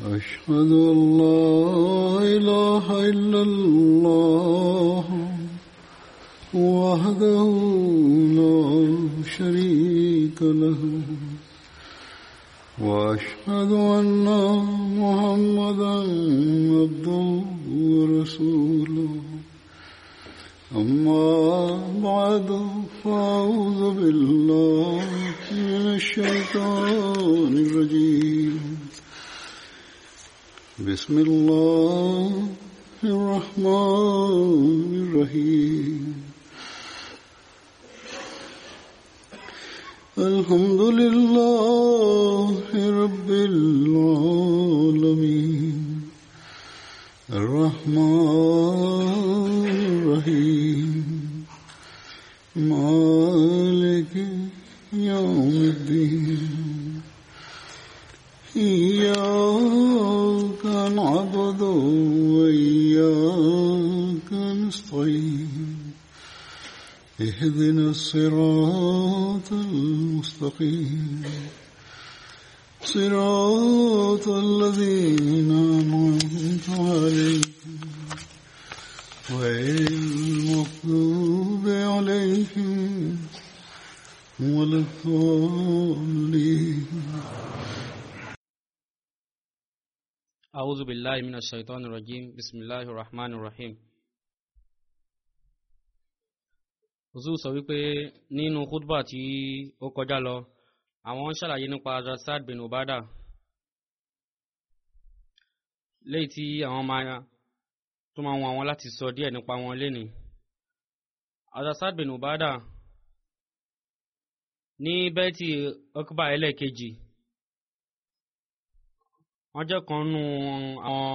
أشهد أن لا إله إلا الله وحده لا شريك له وأشهد أن محمدا عبده ورسوله أما بعد فأعوذ بالله من الشيطان الرجيم بسم الله الرحمن الرحيم الحمد لله رب العالمين الرحمن الرحيم مالك يوم الدين إياك نعبد وإياك نستعين اهدنا الصراط المستقيم صراط الذين أنعمت عليهم غير المغضوب عليهم ولا الضالين أعوذ بالله من الشيطان الرجيم بسم الله الرحمن الرحيم Ozu sọ wípé nínú khutbah tí ó kọjá lọ àwọn ń ṣàlàyé nípa Rasad bin Ubada léyìí tí àwọn máa tó máa wọn àwọn láti sọ díẹ̀ nípa wọn lénìí Rasad bin Ubada ní bẹ́ẹ̀tì ọkùbà ẹlẹ́ẹ̀kejì wọ́n jẹ́ kan nù àwọn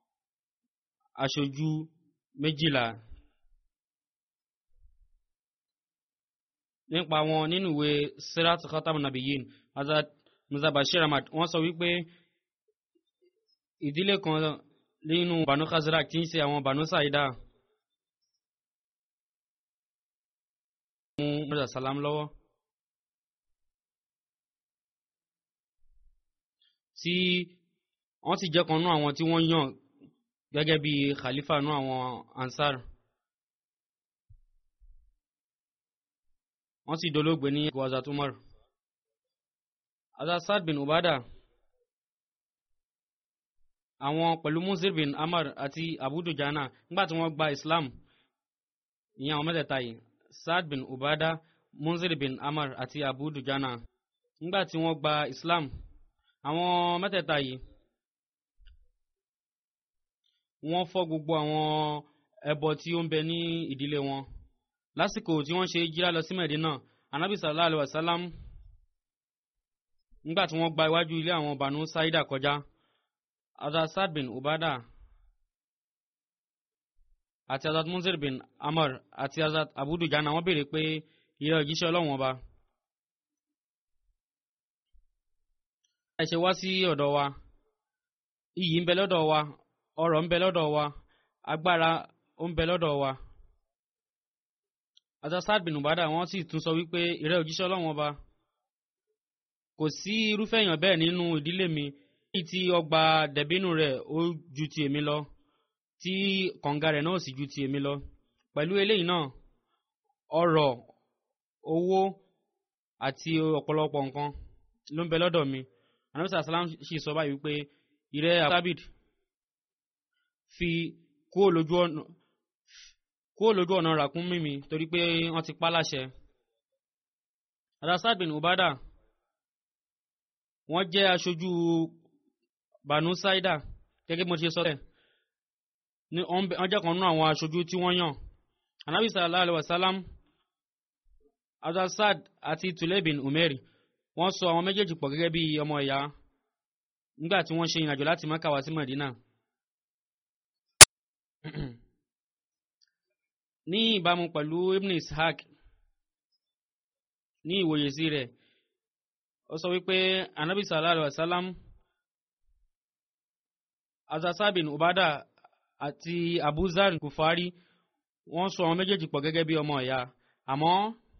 aṣojú méjìlá nípa wọn nínú ìwé sirat khatam nabiyin azad muzabashir ahmad wọ́n sọ wípé ìdílé kan nínú banu khazrak tí ń ṣe àwọn banu saida mú mọ́jà salam lọ́wọ́ tí wọ́n sì jẹ́ kan nú àwọn tí wọ́n yàn gẹ́gẹ́ bí khalifa nú àwọn ansar wọ́n sì dolóògbé ní gwaza tumar azasad bin ubada àwọn pẹ̀lú munzir bin amar àti abu dujana nígbà tí wọ́n gba islam ìyẹn àwọn mẹ́tẹ̀ẹ̀ta yìí saad bin ubada munzir bin amar àti abu dujana nígbà tí wọ́n gba islam àwọn mẹ́tẹ̀ẹ̀ta yìí wọ́n fọ́ gbogbo àwọn ẹbọ tí ó ń bẹ ní ìdílé wọn lásìkò tí wọ́n ṣe jíra lọ sí Mẹ̀dínà anabi sallallahu alayhi wa sallam nígbà tí wọ́n gba iwájú ilé àwọn banu saida kọjá azad bin ubada àti azad munzir bin amar àti azad abudujana wọ́n béèrè pé ìrẹ́ òjíṣẹ́ ọlọ́run ọba ẹ ṣe wá sí ọ̀dọ̀ wa iyì ń bẹ lọ́dọ̀ wa ọrọ̀ ń bẹ lọ́dọ̀ wa agbára ó ń bẹ lọ́dọ̀ wa azasad bin ubada wọ́n sì tún sọ wípé ìrẹ́ òjíṣẹ́ ọlọ́run ọba kò sí irúfẹ́ èèyàn bẹ́ẹ̀ nínú ìdílé mi èyí tí ọgbà dẹ̀bínú rẹ̀ ó ju ti èmi lọ tí kànga rẹ̀ náà sì ju ti èmi lọ pẹ̀lú eléyìí náà ọrọ̀ owó àti ọ̀pọ̀lọpọ̀ nǹkan ló ń bẹ lọ́dọ̀ mi anamisa salam sì sọ báyìí wípé ìrẹ́ abid fi kúrò lójú ọ̀nà kúrò lójú ọ̀nà ràkún mímí torí pé wọ́n ti pa láṣẹ. Rasad bin Ubada wọ́n jẹ́ aṣojú Banu Saida gẹ́gẹ́ bí mo ṣe sọ tẹ̀ ní wọ́n jẹ́ kan nínú àwọn aṣojú tí wọ́n yàn. Anabi sallallahu alayhi wa sallam Azasad àti Tule bin Umeri wọ́n sọ àwọn méjèèjì pọ̀ gẹ́gẹ́ bí ọmọ ìyá nígbà tí wọ́n ṣe ìrìnàjò láti Mẹ́kà wá sí Mẹ̀dínà. ní ìbámu pẹ̀lú ibn ishaq ní ìwòye sí rẹ̀ ó sọ wípé anabi sallallahu alaihi wasallam azasabin ubada àti abuzar kufari wọ́n sọ àwọn méjèèjì pọ̀ gẹ́gẹ́ bí ọmọ ìyá àmọ́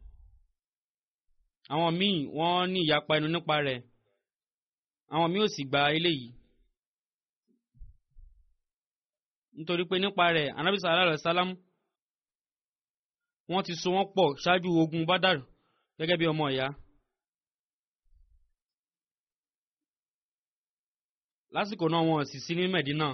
àwọn míì wọ́n ní ìyapa ẹnu nípa rẹ̀ àwọn míì ò sì gba eléyìí nítorí pé nípa rẹ̀ anabi sallallahu alayhi wa sallam wọ́n ti so wọ́n pọ̀ ṣáájú ogun badar gẹ́gẹ́ bí ọmọ ìyá. lásìkò náà wọn sì sí ní medina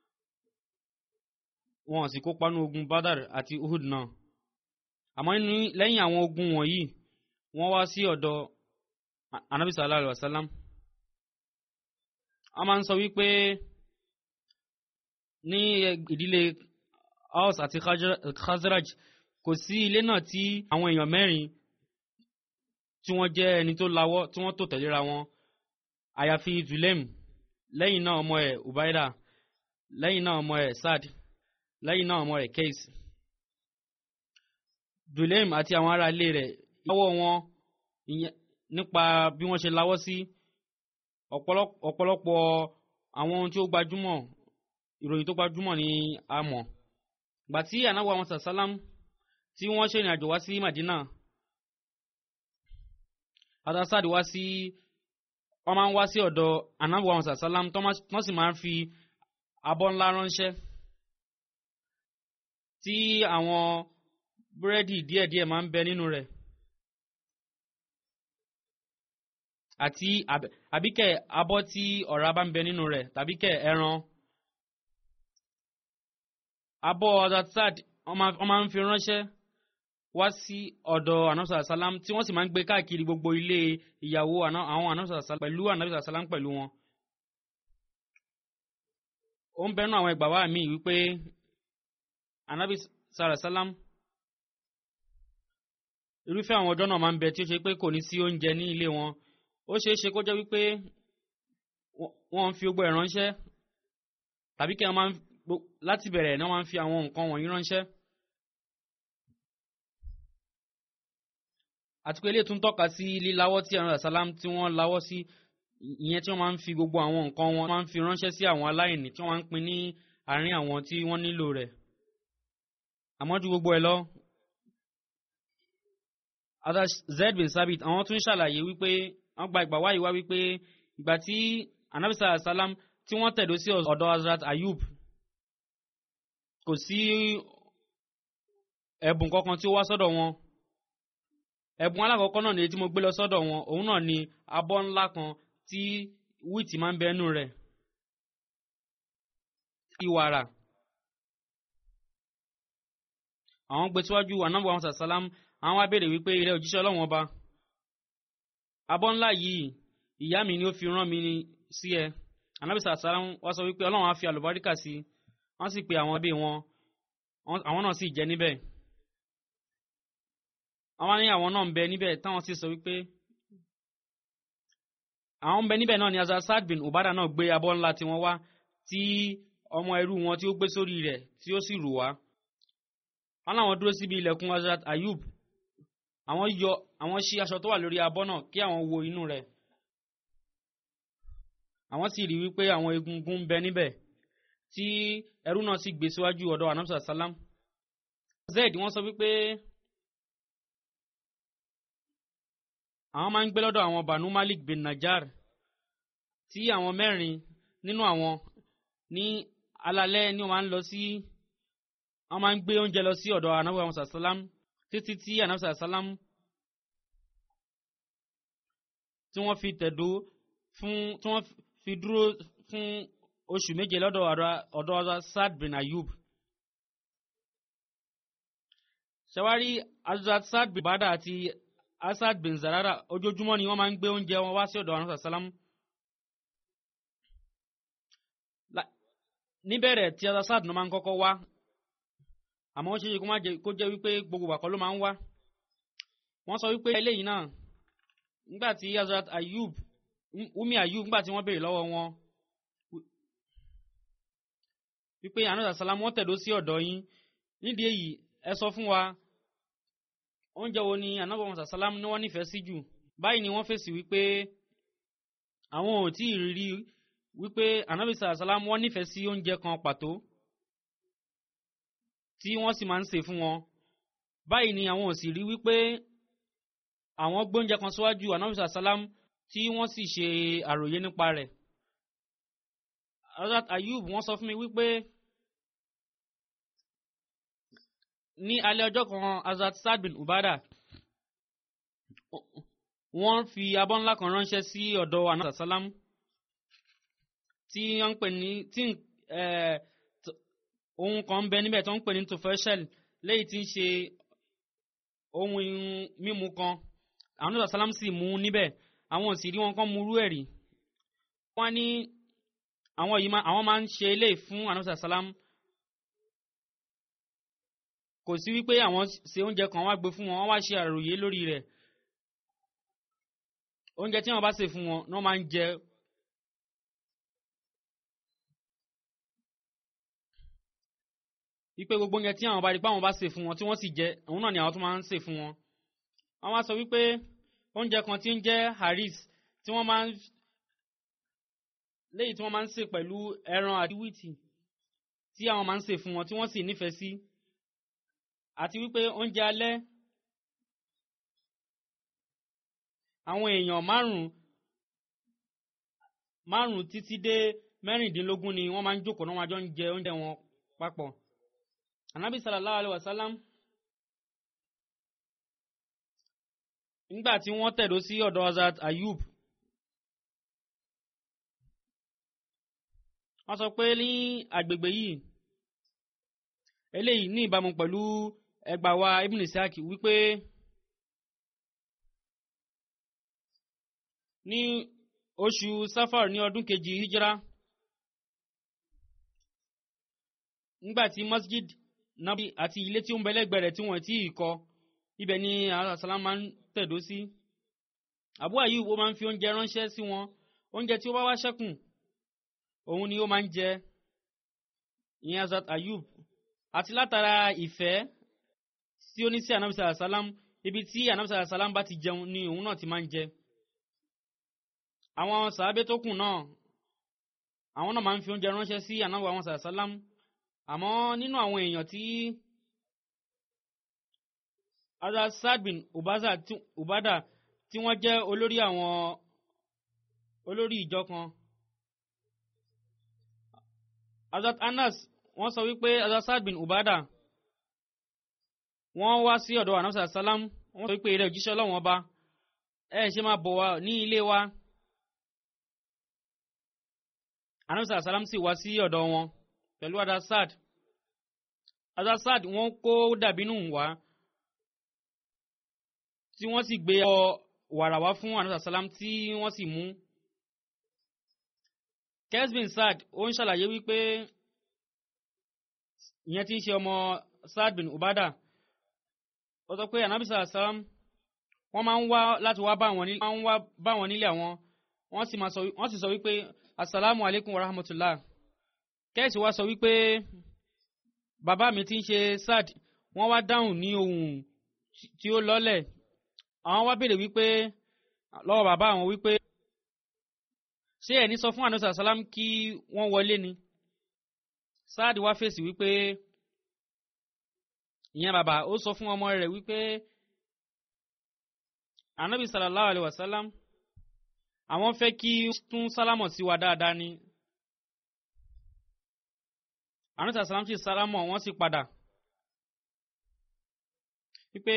wọn sì kópa ní ogun badar àti uhud náà àmọ́ lẹ́yìn àwọn ogun wọ̀nyí wọ́n wá sí ọ̀dọ̀ anabi sallallahu alayhi wa sallam a máa ń sọ wípé ní ìdílé Aus àti Khazraj kò sí ilé náà tí àwọn èèyàn mẹ́rin tí wọ́n jẹ́ ẹni tó lawọ́ tí wọ́n tò tẹ̀léra wọn àyàfi Zulem lẹ́yìn náà ọmọ ẹ̀ Ubaida lẹ́yìn náà ọmọ ẹ̀ Sad lẹ́yìn náà ọmọ ẹ̀ Kais Zulem àti àwọn ará ilé rẹ̀ lọ́wọ́ wọn nípa bí wọ́n ṣe lawọ́ sí ọ̀pọ̀lọpọ̀ àwọn ohun tí ó gbajúmọ̀ ìròyìn tó gbajúmọ̀ ní a mọ̀ gbà tí ànáwó àwọn sàsálám tí wọ́n ṣe ìrìnàjò wá sí Madina adasad wá sí wọ́n máa ń wá sí ọ̀dọ̀ ànáwó àwọn sàsálám tó sì máa ń fi abọ́ ńlá ránṣẹ́ tí àwọn búrẹ́dì díẹ̀díẹ̀ máa ń bẹ nínú rẹ̀ àti àbíkẹ́ abọ́ tí ọ̀rá bá ń bẹ nínú rẹ̀ tàbíkẹ́ ẹran abọ́ azatsad wọ́n máa ń fi ránṣẹ́ wá sí ọ̀dọ̀ anamsa salam tí wọ́n sì máa ń gbé káàkiri gbogbo ilé ìyàwó àwọn anamsa salam pẹ̀lú anamsa salam pẹ̀lú wọn. ó ń bẹnu àwọn ẹgbàá wa mi wípé anabi sara salam irúfẹ́ àwọn ọjọ́ náà máa ń bẹ tí ó ṣe pé kò ní sí oúnjẹ ní ilé wọn ó ṣeé ṣe kó jẹ́ wípé wọ́n ń fi gbogbo ẹ̀ ránṣẹ́ tàbí kí wọ́n máa ń láti bẹ̀rẹ̀ náà máa ń fi àwọn nǹkan wọ̀nyí ránṣẹ́. àti pé eléyìí tún tọ́ka sí líláwọ́ tí àwọn àsálàm tí wọ́n láwọ́ sí ìyẹn tí wọ́n máa ń fi gbogbo àwọn nǹkan wọn máa ń fi ránṣẹ́ sí àwọn aláìní tí wọ́n máa ń pín ní àárín àwọn tí wọ́n nílò rẹ̀. àmọ́ ju gbogbo ẹ̀ lọ ada Zaid bin Sabit àwọn tún ṣàlàyé wípé wọ́n gba ìgbà wáyé wá wípé ìgbà tí anabisa asalam tí wọ́n tẹ̀dó sí ọ̀dọ̀ Hazrat Ayub kò sí ẹ̀bùn kankan tí ó wá sọ́dọ̀ wọn ẹ̀bùn alákọ̀ọ́kọ́ náà ni tí mo gbé lọ sọ́dọ̀ wọn òun náà ni abọ́ ńlá kan tí wíìtì máa ń bẹ nínú rẹ̀ ìwàrà àwọn gbé síwájú anábọ̀ àwọn sàsálám àwọn wá béèrè wípé ilẹ̀ òjíṣẹ́ ọlọ́run ọba abọ́ ńlá yìí ìyá mi ni ó fi rán mi sí ẹ anábì sàsálám wá sọ wípé ọlọ́run á fi àlùbáríkà sí wọ́n sì pe àwọn ẹbí wọn àwọn náà sì jẹ níbẹ̀ àwọn ní àwọn náà ń bẹ níbẹ̀ táwọn sì sọ wípé àwọn ń bẹ níbẹ̀ náà ni azazad bin ubada náà gbé abọ́ ńlá tí wọ́n wá tí ọmọ ẹrú wọn tí ó gbé sórí rẹ̀ tí ó sì rù wá wọn làwọn dúró síbi ilẹ̀kùn Hazrat Ayub àwọn yọ àwọn ṣí aṣọ tó wà lórí abọ́ náà kí àwọn wo inú rẹ̀ àwọn sì rí wípé àwọn egungun ń bẹ níbẹ̀ tí ẹrú náà sì gbé síwájú ọ̀dọ̀ anamsa salam zed wọ́n sọ wípé àwọn máa ń gbé lọ́dọ̀ àwọn banu malik bin najar tí àwọn mẹ́rin nínú àwọn ní alalẹ́ ni wọ́n máa ń lọ sí wọ́n máa ń gbé oúnjẹ lọ sí ọ̀dọ̀ anabi musa salam títí tí anabi salam tí wọ́n fi tẹ̀dó fún tí wọ́n fi dúró fún oṣù méje lọ́dọ̀ ọ̀dọ̀ ọ̀dọ̀ Sad bin Ayub. ṣàwárí azad Sad bin Bada àti Asad bin Zarara ojoojúmọ́ ni wọ́n máa ń gbé oúnjẹ wọn wá sí ọ̀dọ̀ anabi salam. níbẹ̀rẹ̀ tí Asad ló máa ń kọ́kọ́ wá àmọ́ ó ṣe é kó jẹ́ wípé gbogbo àkọ́ ló máa ń wá wọ́n sọ wípé eléyìí náà nígbà tí Hazrat Ayub Umi Ayub nígbà tí wọ́n béèrè lọ́wọ́ wọn wípé àná sàlám wọ́n tẹ̀dó sí ọ̀dọ̀ yín nídìí èyí ẹ sọ fún wa oúnjẹ wo ni ànábọ̀ wọn sàlám ní wọ́n nífẹ̀ẹ́ sí jù báyìí ni wọ́n fèsì wípé àwọn ò tí ì rí wípé ànábì sàlám wọ́n nífẹ̀ẹ́ sí oúnjẹ kan pàtó tí wọ́n sì máa ń ṣe fún wọn báyìí ni àwọn ò sì rí wípé àwọn gbóúnjẹ kan síwájú anamisa salam tí wọ́n sì ṣe àròyé nípa rẹ̀ Hazrat Ayub wọ́n sọ fún mi wípé ní alẹ́ ọjọ́ kan azat sad bin ubada wọ́n fi abọ́ ńlá kan ránṣẹ́ sí ọ̀dọ̀ anasa salam tí wọ́n ń pè ní tí eh, t- ohun kan ń bẹ níbẹ̀ tó ń pè ní tofeshel lẹ́yìn tí ń ṣe ohun mímu kan anasa salam sì mú níbẹ̀ àwọn ò sì rí wọn kán mú rú ẹ̀rí wọ́n ní àwọn yìí máa àwọn máa ń ṣe eléyìí fún anasa salam kò sí wípé àwọn ṣe oúnjẹ kan wá gbé fún wọn wọ́n wá ṣe àròyé lórí rẹ̀ oúnjẹ tí wọ́n bá ṣe fún wọn ni wọ́n máa ń jẹ wípé gbogbo oúnjẹ tí àwọn bá rí pé àwọn bá ṣe fún wọn tí wọ́n sì jẹ òun náà ni àwọn tó máa ń ṣe fún wọn àwọn á sọ wípé oúnjẹ kan tí ń jẹ́ haris tí wọ́n máa ń léyìí tí wọ́n máa ń ṣe pẹ̀lú ẹran àti wíìtì tí àwọn máa ń ṣe fún wọn tí wọ́n sì nífẹ̀ẹ́ sí àti wípé oúnjẹ alẹ́ àwọn èèyàn márùn márùn títí dé mẹ́rìndínlógún ni wọ́n máa ń jókòó náà wọ́n jọ ń jẹ oúnjẹ wọn papọ̀ anabi sallallahu alayhi wa sallam nígbà tí wọ́n tẹ̀dó sí ọ̀dọ̀ azat ayub wọ́n sọ pé ní agbègbè yìí eléyìí ní ìbámu pẹ̀lú ẹgbàá wa ibn isaac wípé ní oṣù safar ní ọdún kejì hijra nígbàtí masjid nabi àti ilé tí ó ń bẹ lẹ́gbẹ̀ẹ́ rẹ̀ tí wọ́n ti kọ́ ibẹ̀ ni alasala máa ń tẹ̀dó sí abu ayub ó máa ń fi oúnjẹ ránṣẹ́ sí wọn oúnjẹ tí ó bá wá ṣẹ́kù òun ni ó máa ń jẹ ìyẹn azat ayub àti látara ìfẹ́ tí ó ní sí anabi sàlám ibi tí anabi sàlám bá ti jẹun ni òun náà ti máa ń jẹ àwọn sàábé tó kù náà àwọn náà máa ń fi oúnjẹ ránṣẹ́ sí anabi àwọn sàlám àmọ́ nínú àwọn èèyàn tí azat sad bin ubaza tí- ubada tí wọ́n jẹ́ olórí àwọn olórí ìjọ kan azat anas wọ́n sọ wípé azat sad bin ubada wọ́n wá sí ọ̀dọ̀ anamsa salam wọ́n sọ wípé eré òjíṣẹ́ ọlọ́wọ́n ọba ẹ ṣe máa bọ̀ wá ní ilé wa anamsa salam sì wá sí ọ̀dọ̀ wọn pẹ̀lú adasad adasad wọ́n kó dàbínú wá tí wọ́n sì gbé ọ wàrà wá fún anamsa salam tí wọ́n sì mú kesbin sad ó ń ṣàlàyé wípé ìyẹn tí ń ṣe ọmọ sad bin ubada ó sọ pé anabi sàlám wọ́n máa ń wá láti wá bá wọn nílé máa ń wá bá wọn nílé àwọn wọ́n sì máa sọ wọ́n sì sọ wípé asalaamu alaykum wa rahmatulah kẹ́sì wá sọ wípé bàbá mi tí ń ṣe sad wọ́n wá dáhùn ní ohùn tí ó lọ́lẹ̀ àwọn wá béèrè wípé lọ́wọ́ bàbá àwọn wípé ṣé ẹni sọ fún anabi sàlám kí wọ́n wọlé ni sad wá fèsì wípé ìyẹn bàbá ó sọ fún ọmọ rẹ̀ wípé anabi sallallahu alayhi wa sallam àwọn fẹ́ kí tún sálámọ̀ sí wa dáadáa ni anabi sallam sì sálámọ̀ wọ́n sì padà wípé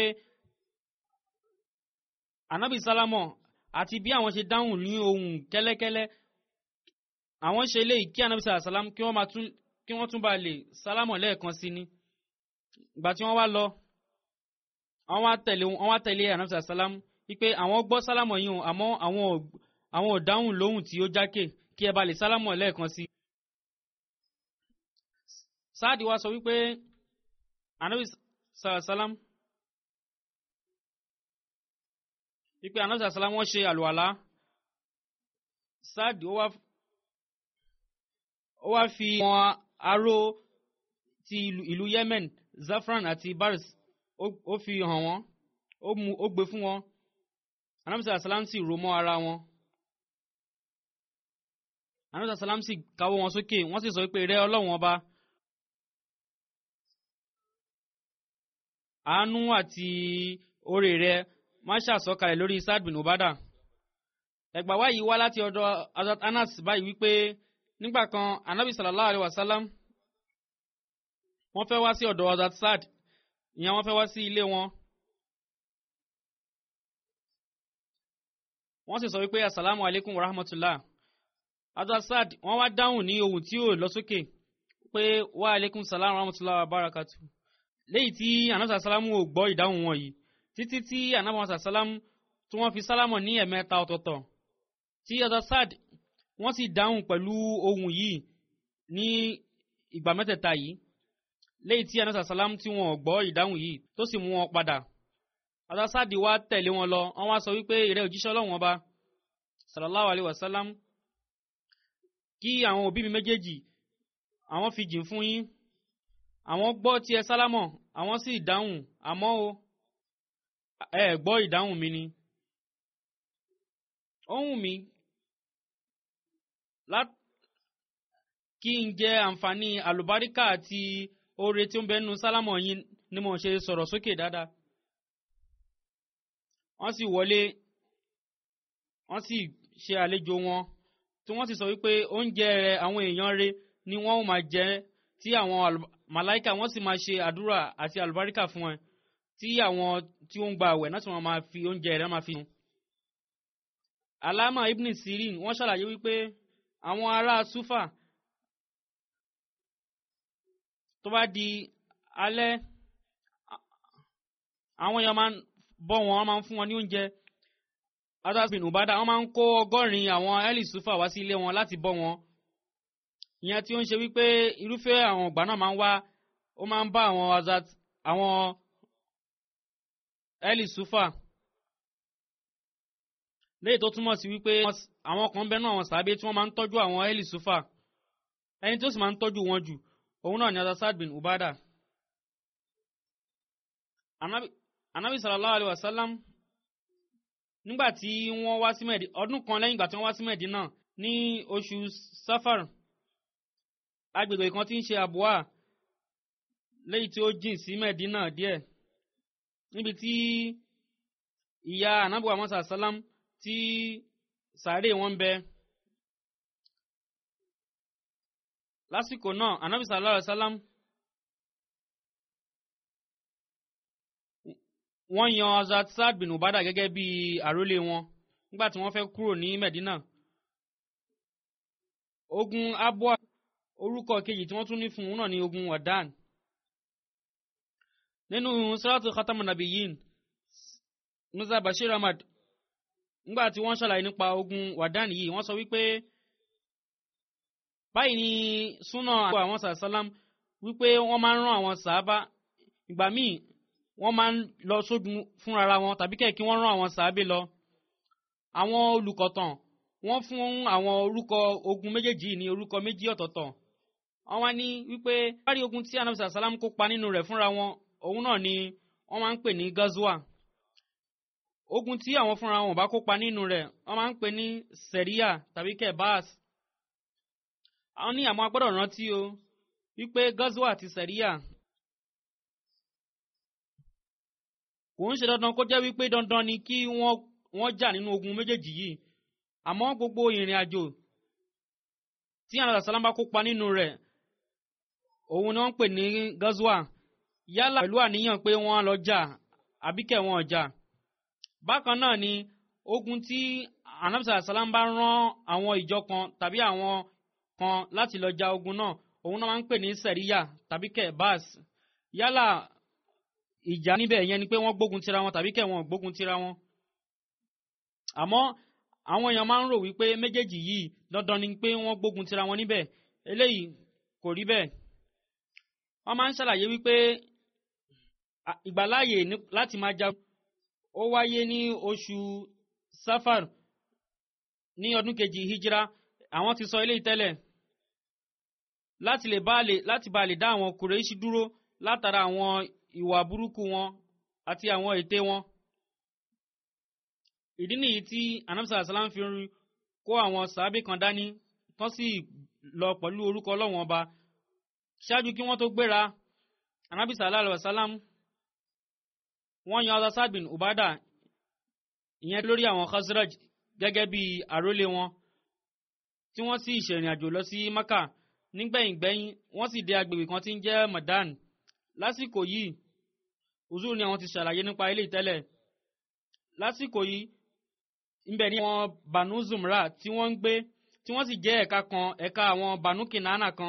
anabi sálámọ̀ àti bí àwọn ṣe dáhùn ní ohùn kẹ́lẹ́kẹ́lẹ́ àwọn ṣe eléyìí kí anabi sallam kí wọ́n máa tún kí wọ́n tún bá lè sálámọ̀ lẹ́ẹ̀kan sí ni ìgbà tí wọ́n wá lọ àwọn wá tẹ̀lé wọ́n wá tẹ̀lé anamsa salam wípé àwọn gbọ́ sálámọ̀ yìí o àmọ́ àwọn ò àwọn ò dáhùn lóhùn tí ó jákè kí ẹ bá lè sálámọ̀ lẹ́ẹ̀kan sí. sáàdì wa sọ wípé anabi salam wípé anabi salam wọ́n ṣe àlùwàlá sáàdì ó wá ó wá fi wọn aró ti ìlú ìlú yemen zafran àti baris ó- ó fi hàn wọ́n ó mú ó gbé fún wọn anamisa salam sì rò mọ́ ara wọn anamisa salam sì káwọ́ wọn sókè wọ́n sì sọ pé rẹ ọlọ́run ọba àánú àti oore rẹ má ṣàsọkalẹ̀ lórí Sa'd bin Ubada ẹgbà wá yìí wá láti ọ̀dọ̀ Hazrat Anas báyìí wípé nígbà kan anabi sallallahu alayhi wa sallam wọ́n fẹ́ wá sí ọ̀dọ̀ Hazrat Sa'd ìyẹn wọ́n fẹ́ wá sí ilé wọn. wọ́n sì sọ wípé asalaamu aleykum wa rahmatulah adasad wọ́n wá dáhùn ní ohun tí ò lọ sókè pé wa aleykum salaam wa rahmatulah wa barakatu léyìí tí anamsa salamu ò gbọ́ ìdáhùn wọn yìí títí tí anamsa salamu tí wọ́n fi sálámọ̀ ní ẹ̀mẹ́ta ọ̀tọ̀ọ̀tọ̀ tí adasad wọ́n sì dáhùn pẹ̀lú ohun yìí ní ìgbà mẹ́tẹ̀ẹ̀ta yìí léyìí tí anamsa salamu tí wọ́n ò gbọ́ ìdáhùn yìí tó sì mú wọn padà adasadi wa tẹ̀lé wọn lọ wọ́n wá sọ wípé ìrẹ́ òjíṣẹ́ ọlọ́run ọba sallallahu alayhi wa sallam kí àwọn òbí mi méjèèjì àwọn fi jìn fún yín àwọn gbọ́ tí ẹ sálámọ̀ àwọn sì dáhùn àmọ́ o ẹ gbọ́ ìdáhùn mi ni ohun mi kí n jẹ àǹfààní àlùbáríkà àti oore tí ó ń bẹ nínú sálámọ̀ yín ni mo ṣe sọ̀rọ̀ sókè dáadáa wọ́n sì wọlé wọ́n sì ṣe àlejò wọn tí wọ́n sì sọ wípé oúnjẹ rẹ̀ àwọn èèyàn rẹ̀ ni wọ́n máa jẹ tí àwọn màláìka wọ́n sì máa ṣe àdúrà àti àlùbáríkà fún ẹ tí àwọn tí ó ń gba àwẹ̀ náà tí wọ́n máa fi oúnjẹ rẹ̀ máa fi hàn. alama ibn sirin wọ́n ṣàlàyé wípé àwọn ará sufa tó bá di alẹ́ àwọn èèyàn máa ń bọ́ wọn wọ́n máa ń fún wọn ní oúnjẹ adasbin ubada wọ́n máa ń kó ọgọ́rin àwọn eli sufa wá sí ilé wọn láti bọ́ wọn ìyẹn tí ó ń ṣe wípé irúfẹ́ àwọn ọgbà náà máa ń wá ó máa ń bá àwọn azat àwọn eli sufa léyìí tó túmọ̀ sí wípé àwọn kan bẹ́ẹ̀ náà àwọn sàábé tí wọ́n máa ń tọ́jú àwọn eli sufa ẹni tó sì máa ń tọ́jú wọn jù òun náà ni adasbin ubada anabi anabi sallallahu alayhi wa sallam nígbà tí wọ́n wá sí mẹ́ẹ̀dì ọdún kan lẹ́yìn ìgbà tí wọ́n wá sí mẹ́ẹ̀dì náà ní oṣù safar agbègbè kan tí ń ṣe àbúwà lẹ́yìn tí ó jìn sí mẹ́ẹ̀dì náà díẹ̀ níbi tí ìyá anabi wa musa salam tí sàárè wọn bẹ lásìkò náà anabi sallallahu alayhi wa sallam. wọ́n yan azat saad bin ubada gẹ́gẹ́ bí àrólé wọn nígbà tí wọ́n fẹ́ kúrò ní medina ogun abua orúkọ kejì tí wọ́n tún ní fún un náà ní ogun wadan nínú siratu khatam nabiyin musa bashir ahmad nígbà tí wọ́n ṣàlàyé nípa ogun wadan yìí wọ́n sọ wípé báyìí ni súnà àwọn sàlám wípé wọ́n máa ń rán àwọn sàábà ìgbà míì wọ́n máa ń lọ sógun fúnra wọn tàbí kẹ̀ kí wọ́n rán àwọn sàábé lọ. àwọn olùkọ̀tàn wọ́n fún àwọn orúkọ ogun méjèèjì ní orúkọ méjì ọ̀tọ̀ọ̀tọ̀. wọ́n wá ní wípé bárí ogun tí anamsa salam kópa nínú rẹ̀ fúnra wọn òun náà ni wọ́n máa ń pè ní gazwa. ogun tí àwọn fúnra wọn bá kópa nínú rẹ̀ wọ́n máa ń pè ní sẹ̀ríà tàbí kẹ̀ báàs. àwọn ní àmọ́ agbọ́dọ̀ rántí o wípé gazwa àti sẹ̀ríà kò ń ṣe dandan kó jẹ́ wípé dandan ni kí wọ́n wọ́n jà nínú ogun méjèèjì yìí àmọ́ gbogbo ìrìn àjò tí àwọn àṣàlám bá kópa nínú rẹ̀ òun ni wọ́n ń pè ní gazwa yálà pẹ̀lú àníyàn pé wọ́n lọ jà àbíkẹ́ wọn jà bákan náà ni ogun tí anamsa àṣàlám bá rán àwọn ìjọ kan tàbí àwọn kan láti lọ jà ogun náà òun náà máa ń pè ní sẹ̀ríyà tàbí kẹ̀ báàs yálà ìjà níbẹ̀ yẹn ni pé wọ́n gbógun tira wọn tàbí kẹ̀ wọ́n gbógun tira wọn. àmọ́ àwọn èèyàn máa ń rò wípé méjèèjì yìí dandan ni pé wọ́n gbógun tira wọn níbẹ̀ eléyìí kò rí bẹ́ẹ̀. wọ́n máa ń ṣàlàyé wípé ìgbàláàyè láti máa jagun ó wáyé ní oṣù safar ní ọdún kejì hijira àwọn ti sọ eléyìí tẹ́lẹ̀ láti lè bá lè láti bá lè dá àwọn kùrẹ́ṣì dúró látara àwọn ìwà burúkú wọn àti àwọn ète wọn. ìdí nìyí tí anamsa asalam fi rí kó àwọn sàábì kan dání tán sì lọ pẹ̀lú orúkọ ọlọ́wọ́n ọba ṣáájú kí wọ́n tó gbéra anabi sallallahu alayhi wa sallam wọ́n yan azasad bin ubada ìyẹn lórí àwọn khazraj gẹ́gẹ́ bí àrólé wọn tí wọ́n sì ṣèrìn àjò lọ sí maka nígbẹ̀yìngbẹ̀yìn wọ́n sì dé agbègbè kan tí ń jẹ́ madan lásìkò yìí uzur ni àwọn ti ṣàlàyé nípa ilé ìtẹ́lẹ̀ lásìkò yìí ńbẹ ní àwọn banu zumra tí wọ́n ń gbé tí wọ́n sì jẹ́ ẹ̀ka kan ẹ̀ka àwọn banu kinana kan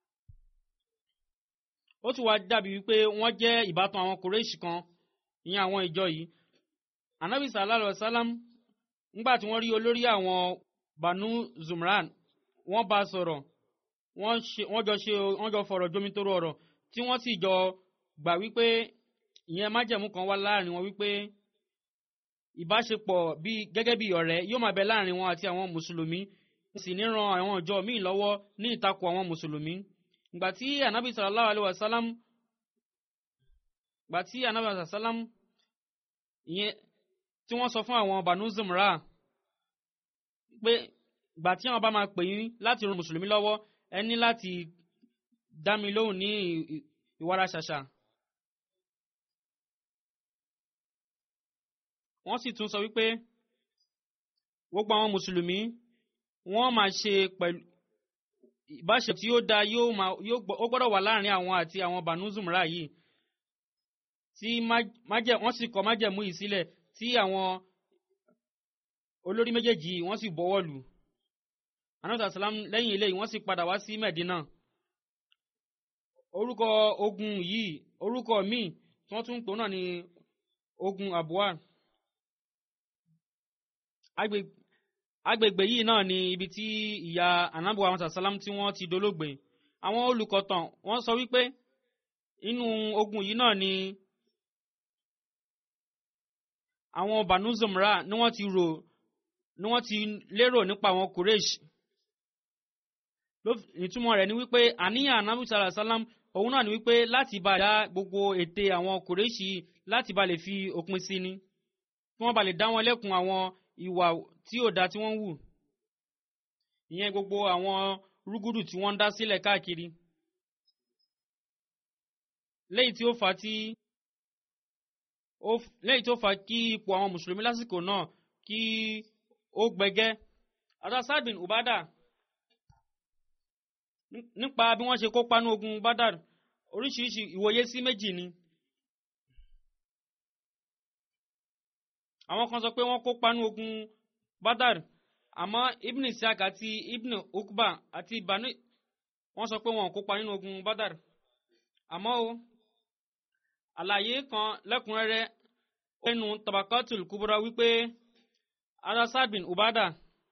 ó tún wá dàbí wípé wọ́n jẹ́ ìbátan àwọn kùrẹ́ṣì kan ìyẹn àwọn ìjọ yìí anabi sallallahu alayhi wa sallam ńgbà tí wọ́n rí olórí àwọn banu zumran wọ́n bá sọ̀rọ̀ wọ́n ṣe- wọ́n jọ ṣe wọ́n jọ fọ̀rọ̀ jomitoro ọ̀rọ̀ tí wọ́n sì jọ gbà wípé ìyẹn májẹ̀mú kan wá láàrin wọn wípé ìbáṣepọ̀ bí gẹ́gẹ́ bí ọ̀rẹ́ yóò máa bẹ láàrin wọn àti àwọn mùsùlùmí wọ́n sì ní ran àwọn ìjọ míì lọ́wọ́ ní ìtakò àwọn mùsùlùmí ìgbà tí anabi sallallahu alayhi wa sallam ìgbà tí anabi sallallahu alayhi wa sallam ìyẹn tí wọ́n sọ fún àwọn banu zumra pé ìgbà tí àwọn bá máa pè yín láti ran mùsùlùmí lọ́wọ́ ẹ ní láti dá mi lóhùn ní ì- ì- ìwárà ṣàṣà. wọ́n sì tún sọ wípé gbogbo àwọn mùsùlùmí wọ́n máa ṣe pẹ̀lú ìbáṣe tí ó da yóò máa yóò gbọ́- ó gbọ́dọ̀ wà láàrin àwọn àti àwọn banu zumra yìí tí má- májẹ̀ wọ́n sì kọ májẹ̀mú yìí sílẹ̀ tí àwọn olórí méjèèjì yìí wọ́n sì bọ́wọ́ lù anamsa salam lẹ́yìn eléyìí wọ́n sì padà wá sí medina orúkọ ogun yìí orúkọ míì tí wọ́n tún ń pò náà ní ogun abuwa Agbe- agbègbè yìí náà ni ibi tí ìyá anabuwa anamsa salam tí wọ́n ti dolóògbé àwọn olùkọ̀tàn wọ́n sọ wípé inú ogun yìí náà ni àwọn banu zumra ni wọ́n ti rò ni wọ́n ti lérò nípa àwọn kureish ló fi- ìtumọ̀ rẹ̀ ni wípé àníyàn anabi sallallahu alayhi wa sallam òun náà ni wípé láti bá dá gbogbo ète àwọn kureishi láti bá lè fi òpin sí ni kí wọ́n bá lè dá wọn lẹ́kun àwọn ìwà tí ò dá tí wọ́n ń wù ìyẹn gbogbo àwọn rúgúdù tí wọ́n ń dá sílẹ̀ káàkiri lẹ́yìn tí ó fà á tí ó f- lẹ́yìn tó fà á kí ipò àwọn mùsùlùmí lásìkò náà kí ó gbẹgẹ́ adasad bin ubada ní- nípa bí wọ́n ṣe kópa ní ogun badar oríṣiríṣi ìwòye sí méjì ni àwọn kan sọ pé wọ́n kópa ní ogun badar àmọ́ ibn isiaq àti ibn ukba àti banu wọ́n sọ pé wọn ò kópa nínú ogun badar àmọ́ o àlàyé kan lẹ́kùnrẹ́rẹ́ nínú tabakatul kubra wípé adasad bin ubada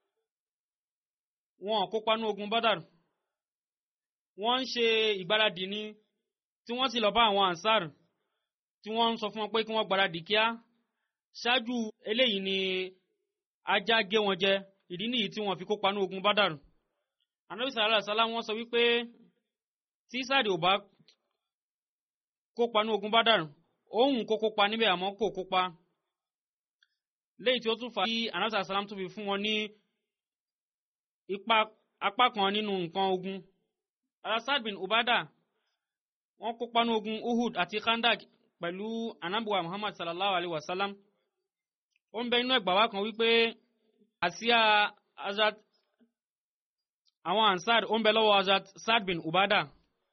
wọn ò kópa ní ogun badar wọ́n ń ṣe ìgbáradì ni tí wọ́n sì lọ bá àwọn ansar tí wọ́n ń sọ fún wọn pé kí wọ́n gbáradì kíá ṣáájú eléyìí ni ajá gé wọn jẹ ìdí nìyí tí wọ́n fi kópa ní ogun badar anabi sallallahu alaihi wasallam wọ́n sọ wípé tí sáàdì ò bá kópa ní ogun badar òun kó kópa níbẹ̀ àmọ́ kò kópa léyìí tí ó tún fà á kí anabi sallallahu alaihi wasallam tún fi fún wọn ní ipa apá kan nínú nǹkan ogun alasad bin ubada wọ́n kópa ní ogun uhud àti khandak pẹ̀lú anabuwa muhammad sallallahu alaihi wasallam ó ń bẹ inú ẹgbàá wa kan wípé àsíá azat àwọn ansar ó ń bẹ lọ́wọ́ azat sad bin ubada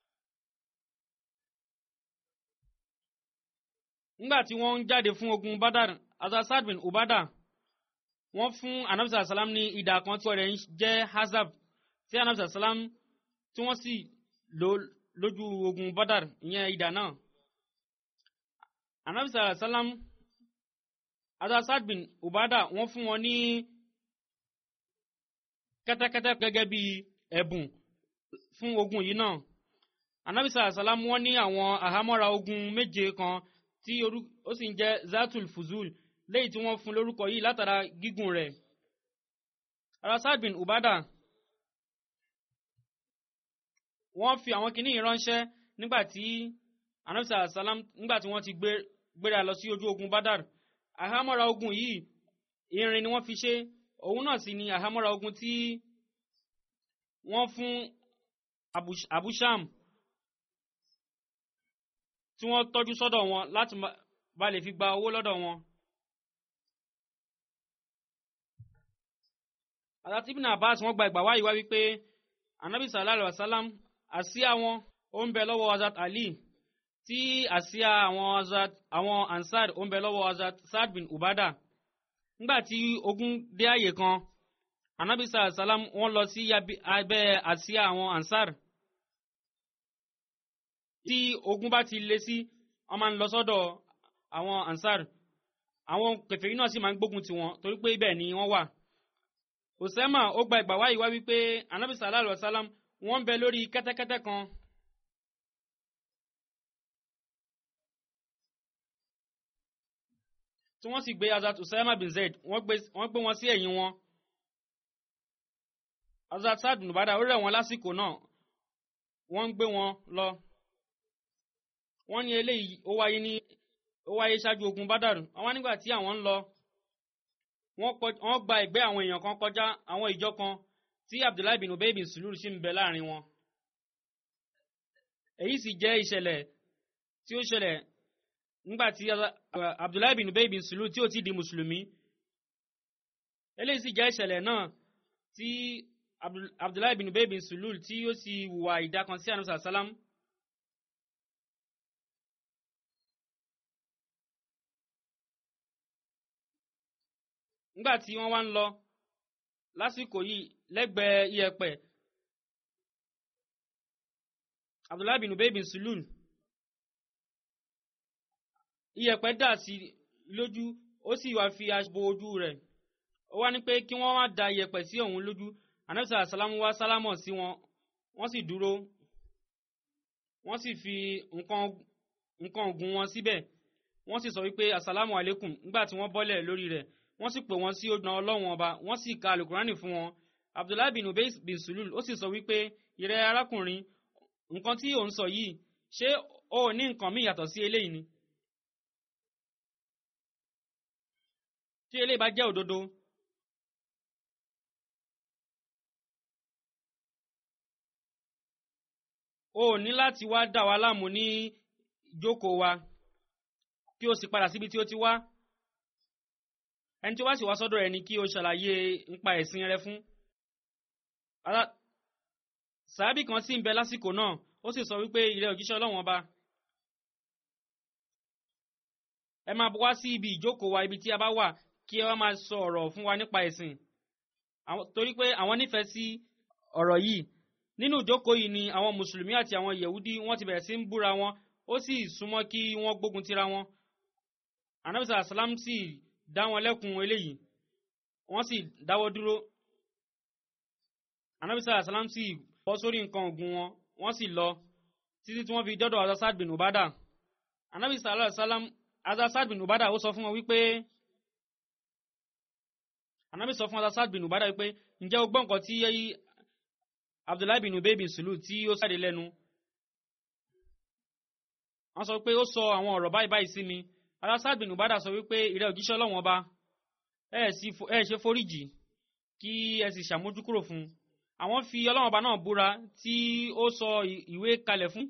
nígbà tí wọ́n ń jáde fún ogun badar azat sad bin ubada wọ́n fún anabisa salam ní ìdá kan tí wọ́n rẹ̀ ń jẹ́ hazab tí anabisa salam tí wọ́n sì lò lójú ogun badar ìyẹn ìdá náà anabisa salam adasad bin ubada wọ́n fún wọn ní kẹ́tẹ́kẹ́tẹ́ gẹ́gẹ́ bí ẹ̀bùn fún ogun yìí náà anabisa salam wọ́n ní àwọn àhámọ́ra ogun méje kan tí orú- ó sì ń jẹ́ zatul fuzul léyìí tí wọ́n fún lórúkọ yìí látara gígùn rẹ̀ adasad bin ubada wọ́n fi àwọn kinní yìí ránṣẹ́ nígbà tí anabisa salam nígbà tí wọ́n ti gbé gbéra lọ sí ojú ogun badar àhámọ́ra ogun yìí irin ni wọ́n fi ṣe òun náà sì ni àhámọ́ra ogun tí wọ́n fún Abu- abusham tí wọ́n tọ́jú sọ́dọ̀ wọn láti ma- bá lè fi gba owó lọ́dọ̀ wọn. àti ibn abbas wọ́n gba ìgbà wáyé wá wípé anabi sallallahu alayhi wa sallam àsíá wọn ó ń bẹ lọ́wọ́ azat ali tí àsíá àwọn Hazrat àwọn ansar ó ń bẹ lọ́wọ́ Hazrat Saad bin Ubada nígbà tí ogun dé àyè kan anabi sàlám wọ́n lọ sí yabi- abẹ́ àsíá àwọn ansar tí ogun bá ti lé sí wọ́n máa ń lọ sọ́dọ̀ àwọn ansar àwọn kèfèrí náà sì máa ń gbógun tiwọn torí pé ibẹ̀ ni wọ́n wà Usama ó gba ìgbà wáyé wá wípé anabi sallallahu alaihi wasallam wọ́n ń bẹ lórí kẹ́tẹ́kẹ́tẹ́ kan tí wọ́n sì gbé Hazrat Usama bin Zaid wọ́n gbé wọ́n gbé wọn sí ẹ̀yìn wọn Hazrat Saad bin Ubada ó rẹ̀ wọ́n lásìkò náà wọ́n ń gbé wọn lọ wọ́n ní eléyìí ó wáyé ní ó wáyé ṣáájú ogun Badar àwọn nígbà tí àwọn ń lọ wọ́n kọ- wọ́n gba ẹ̀gbẹ́ àwọn èèyàn kan kọjá àwọn ìjọ kan tí Abdullahi bin Ubay bin Sulul sì ń bẹ láàrin wọn èyí sì jẹ́ ìṣẹ̀lẹ̀ tí ó ṣẹlẹ̀ nígbà tí Abdullahi bin Ubay bin Sulul tí ó ti di mùsùlùmí eléyìí sì jẹ́ ìṣẹ̀lẹ̀ náà tí Abdul- Abdullahi bin Ubay bin Sulul tí ó sì hùwà ìdákan sí ànúsà sálám nígbà tí wọ́n wá ń lọ lásìkò yìí lẹ́gbẹ̀ẹ́ iyẹ̀pẹ̀ Abdullahi bin Ubay bin Sulul iyẹ̀pẹ̀ dà sí lójú ó sì wá fi aṣọ bo ojú rẹ̀ ó wá ní pé kí wọ́n má da iyẹ̀pẹ̀ sí òun lójú anabisa asalamu wá sálámọ̀ sí wọn wọ́n sì dúró wọ́n sì fi nǹkan nǹkan ògùn wọn síbẹ̀ wọ́n sì sọ wípé asalamu alaikum nígbà tí wọ́n bọ́lẹ̀ lórí rẹ̀ wọ́n sì pè wọ́n sí ọ̀nà ọlọ́run ọba wọ́n sì ka alukurani fún wọn abdullahi bin ubay bin sulul ó sì sọ wípé ìrẹ́ arákùnrin nǹkan tí ò ń sọ yìí ṣé o ò ní nǹkan míì yàtọ̀ sí eléyìí ni tí eléyìí bá jẹ́ òdodo o ò ní láti wá dà wá láàmú ní ìjókòó wa kí o sì padà síbi tí o ti wá ẹni tí ó wá sì wá sọ́dọ̀ rẹ̀ ni kí o ṣàlàyé nípa ẹ̀sìn rẹ fún. Ara- sàábì kan sì ń bẹ lásìkò náà ó sì sọ wípé ìrẹ òjíṣẹ́ ọlọ́wọ́n ọba ẹ máa wá sí ibi ìjókòó wa ibi tí a bá wà kí ẹ wá máa sọ ọ̀rọ̀ fún wa nípa ẹ̀sìn Àwọn- torí pé àwọn nífẹ̀ẹ́ sí ọ̀rọ̀ yìí nínú ìjókòó yìí ni àwọn mùsùlùmí àti àwọn yẹ̀wúdí wọ́n ti bẹ̀rẹ̀ sí ń búra wọn ó sì súnmọ́ kí wọ́n gbógun tira wọn anabisa asalam sì dá wọn lẹ́kun eléyìí wọ́n sì dáwọ́ dúró anabisa asalam sì bọ́ sórí nǹkan ogun wọn wọ́n sì lọ títí tí wọ́n fi dọ́dọ̀ azasad bin ubada anabisa asalam azasad bin ubada ó sọ fún wọn wípé anabi sọ fún azasad bin ubada wípé ǹjẹ́ o gbọ́ nǹkan tí abdullahi bin ubay bin sulu tí ó sáde lẹ́nu wọ́n sọ pé ó sọ àwọn ọ̀rọ̀ báyìí báyìí sí mi azasad bin ubada sọ wípé ìrẹ́ òjíṣẹ́ ọlọ́wọ́n ọba ẹ sì fo- ẹ ṣe foríjì kí ẹ sì ṣàmójúkúrò fún un àwọn fi ọlọ́wọ́n ọba náà búra tí ó sọ ì- ìwé kalẹ̀ fún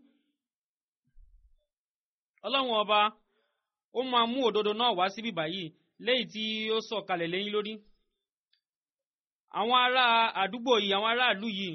ọlọ́wọ́n ọba ó máa mú òdodo náà wá síbí báyìí léyìí tí ó sọ kalẹ̀ lẹ́yìn lórí àwọn ará àdúgbò yìí àwọn aráàlú yìí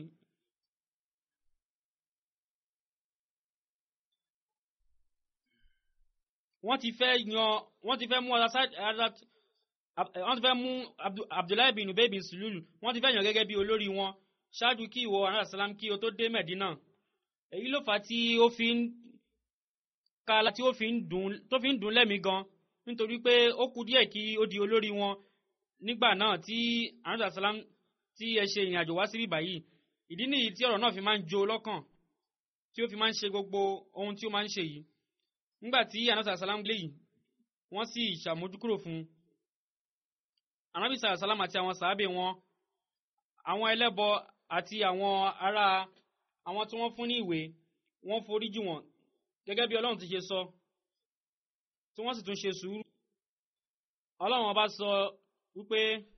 wọ́n ti fẹ́ yan wọ́n ti fẹ́ mú Azat- Azat- Ab- wọ́n ti fẹ́ mú Abdu- Abdullahi bin Ubay bin Sulul wọ́n ti fẹ́ yàn gẹ́gẹ́ bí olórí wọn ṣáájú kí ìwọ anáà sàlám kí o tó dé Mẹ̀dínà èyí ló fà á tí ó fi ń kala tí ó fi ń dùn tó fi ń dùn lẹ́mìí gan nítorí pé ó kù díẹ̀ kí ó di olórí wọn nígbà náà tí anáà sàlám tí ẹ ṣe ìrìn àjò wá síbí báyìí ìdí nìyí tí ọ̀rọ̀ náà fi máa ń jo lọ́kàn tí ó fi máa ń ṣe gbogbo ohun tí ó máa ń ṣe yìí nígbà tí anáà sàlám lé yìí wọ́n sì ṣàmójúkúrò fún un anabi sàlá sàlám àti àwọn sàábè wọn àwọn ẹlẹ́bọ àti àwọn ará àwọn tí wọ́n fún ní ìwé wọ́n foríjì wọ́n gẹ́gẹ́ bí ọlọ́run ti ṣe sọ tí wọ́n sì tún ṣe sùúrù ọlọ́run ọba sọ wípé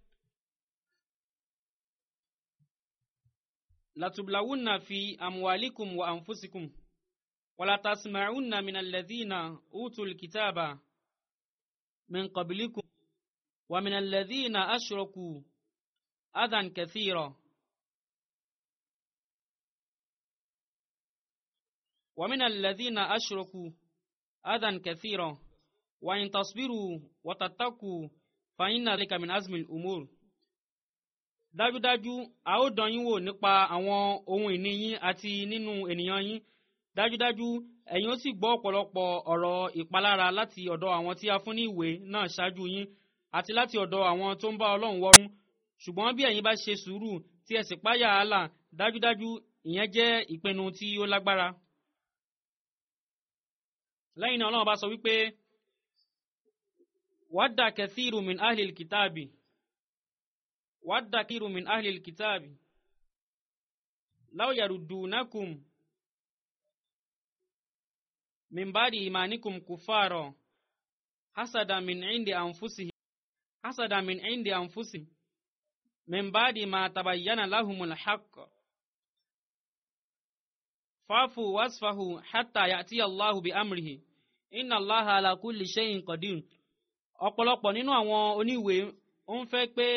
latublawunna fi amuwalikum wa anfusikum walatasma'unna min alladhina utul kitaba min qablikum ومن الذين أشركوا أذى كثيرا ومن الذين أشركوا adan kathira wa in tasbiru wa tattaku fa inna dhalika min azmi al-umur dájúdájú a ó dán yín wò nípa àwọn ohun ìní yín àti nínú ènìyàn yín dájúdájú ẹ̀yin ó sì gbọ́ ọ̀pọ̀lọpọ̀ ọ̀rọ̀ ìpalára láti ọ̀dọ̀ àwọn tí a fún ní ìwé náà ṣáájú yín àti láti ọ̀dọ̀ àwọn tó ń bá ọlọ́run wọ́rún ṣùgbọ́n bí ẹ̀yin bá ṣe sùúrù tí ẹ sì páyà àlà dájúdájú ìyẹn jẹ́ ìpinnu tí ó lágbára. lẹ́yìn náà ọlọ́run bá sọ wípé wadda kathiru min ahlil kitabi wadda kathiru min ahlil kitabi law yaruddunakum min ba'di imanikum kuffara hasada min indi anfusihim hasada min indi anfusihim min ba'di ma tabayyana lahumul haqq fa'fu wasfahu hatta ya'ti Allahu bi amrihi inna Allaha ala kulli shay'in qadir ọ̀pọ̀lọpọ̀ nínú àwọn oníwèé ó ń fẹ́ pé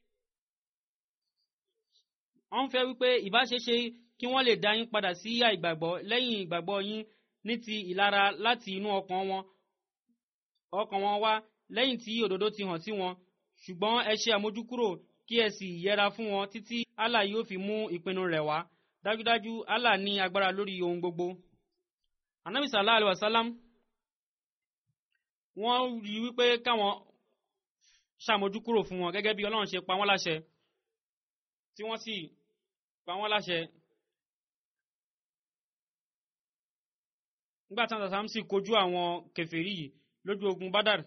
ó ń fẹ́ wípé ìbáṣeṣe kí wọ́n lè dá yín padà sí àìgbàgbọ́ lẹ́yìn ìgbàgbọ́ yín ní ti ìlara láti inú ọkàn wọn ọkàn wọn wá lẹ́yìn tí òdodo ti hàn sí wọn ṣùgbọ́n ẹ ṣe àmójúkúrò kí ẹ sì yẹra fún wọn títí Allah yóò fi mú ìpinnu rẹ̀ wá dájúdájú Allah ní agbára lórí ohun gbogbo. anabi sallallahu alayhi wa sallam wọ́n rí wípé káwọn ṣàmójúkúrò fún wọn gẹ́gẹ́ bí Ọlọ́run ṣe pa wọ́n láṣẹ tí wọ́n sì pa wọ́n láṣẹ nígbà tí àwọn sàmsì kojú àwọn kèfèrí yìí lójú ogun Badar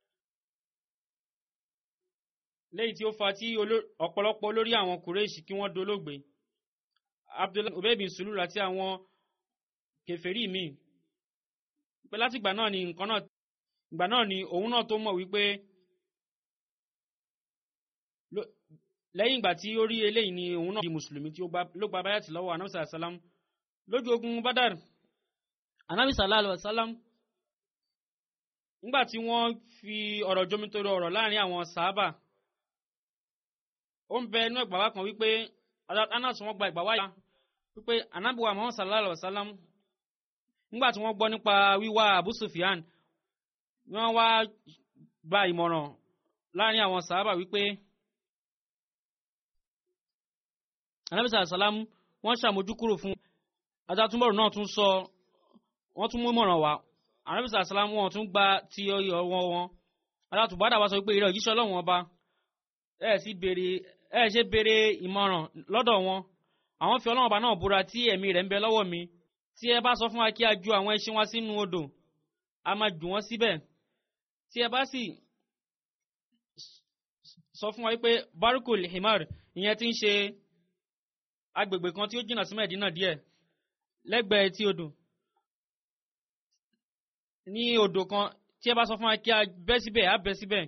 lẹ́yìn tí ó fa tí ọ̀pọ̀lọpọ̀ olórí àwọn kùrẹ́ṣì kí wọ́n dolóògbé Abdullahi Ubay bin Sulul àti àwọn kèfèrí míì pé látìgbà náà ni nǹkan náà ìgbà náà ni òun náà tó mọ̀ wípé lẹ́yìn ìgbà tí ó rí eléyìí ni òun náà di mùsùlùmí tí ló gba báyàtì lọ́wọ́ anábì sàlám lójú ogun Badar anábì sàlám nígbà tí wọ́n fi ọ̀rọ̀ jomitoro ọ̀rọ̀ láàrin àwọn sàábà ó ń bẹ inú ẹgbàá kan wípé anas wọn gba ìgbà wáyà wípé anábìwá Muhammad sallallahu alaihi wasallam nígbà tí wọ́n gbọ́ nípa wíwá Abu Sufyan wọ́n wá gba ìmọ̀ràn láàrin àwọn sàábà wípé anábìsà àsálám wọ́n ṣàmójúkúrò fún ajátúmọ̀rù náà tún sọ wọ́n tún mú ìmọ̀ràn wá anábìsà àsálám wọn tún gba ti ọwọ́ wọn alátùbádà wá sọ wípé ìrẹ́ òjíṣẹ́ ọlọ́run ọba ẹ̀ sì béèrè ẹ̀ ṣe béèrè ìmọ̀ràn lọ́dọ̀ wọn àwọn fi ọlọ́run ọba náà búra tí ẹ̀mí rẹ̀ ń bẹ lọ́wọ́ mi tí ẹ bá sọ fún wa kí a ju àwọn ẹṣin wa sínú odò a máa jù wọ́n síbẹ̀ tí ẹ bá sì sọ fún wa wípé barukul himar ìyẹn ti ń ṣe agbègbè kan tí ó jìnnà sí mẹ́ẹ̀dínà díẹ̀ lẹ́gbẹ̀ẹ́ tí odò ní odò kan tí ẹ bá sọ fún wa kí a bẹ́ síbẹ̀ á bẹ́ síbẹ̀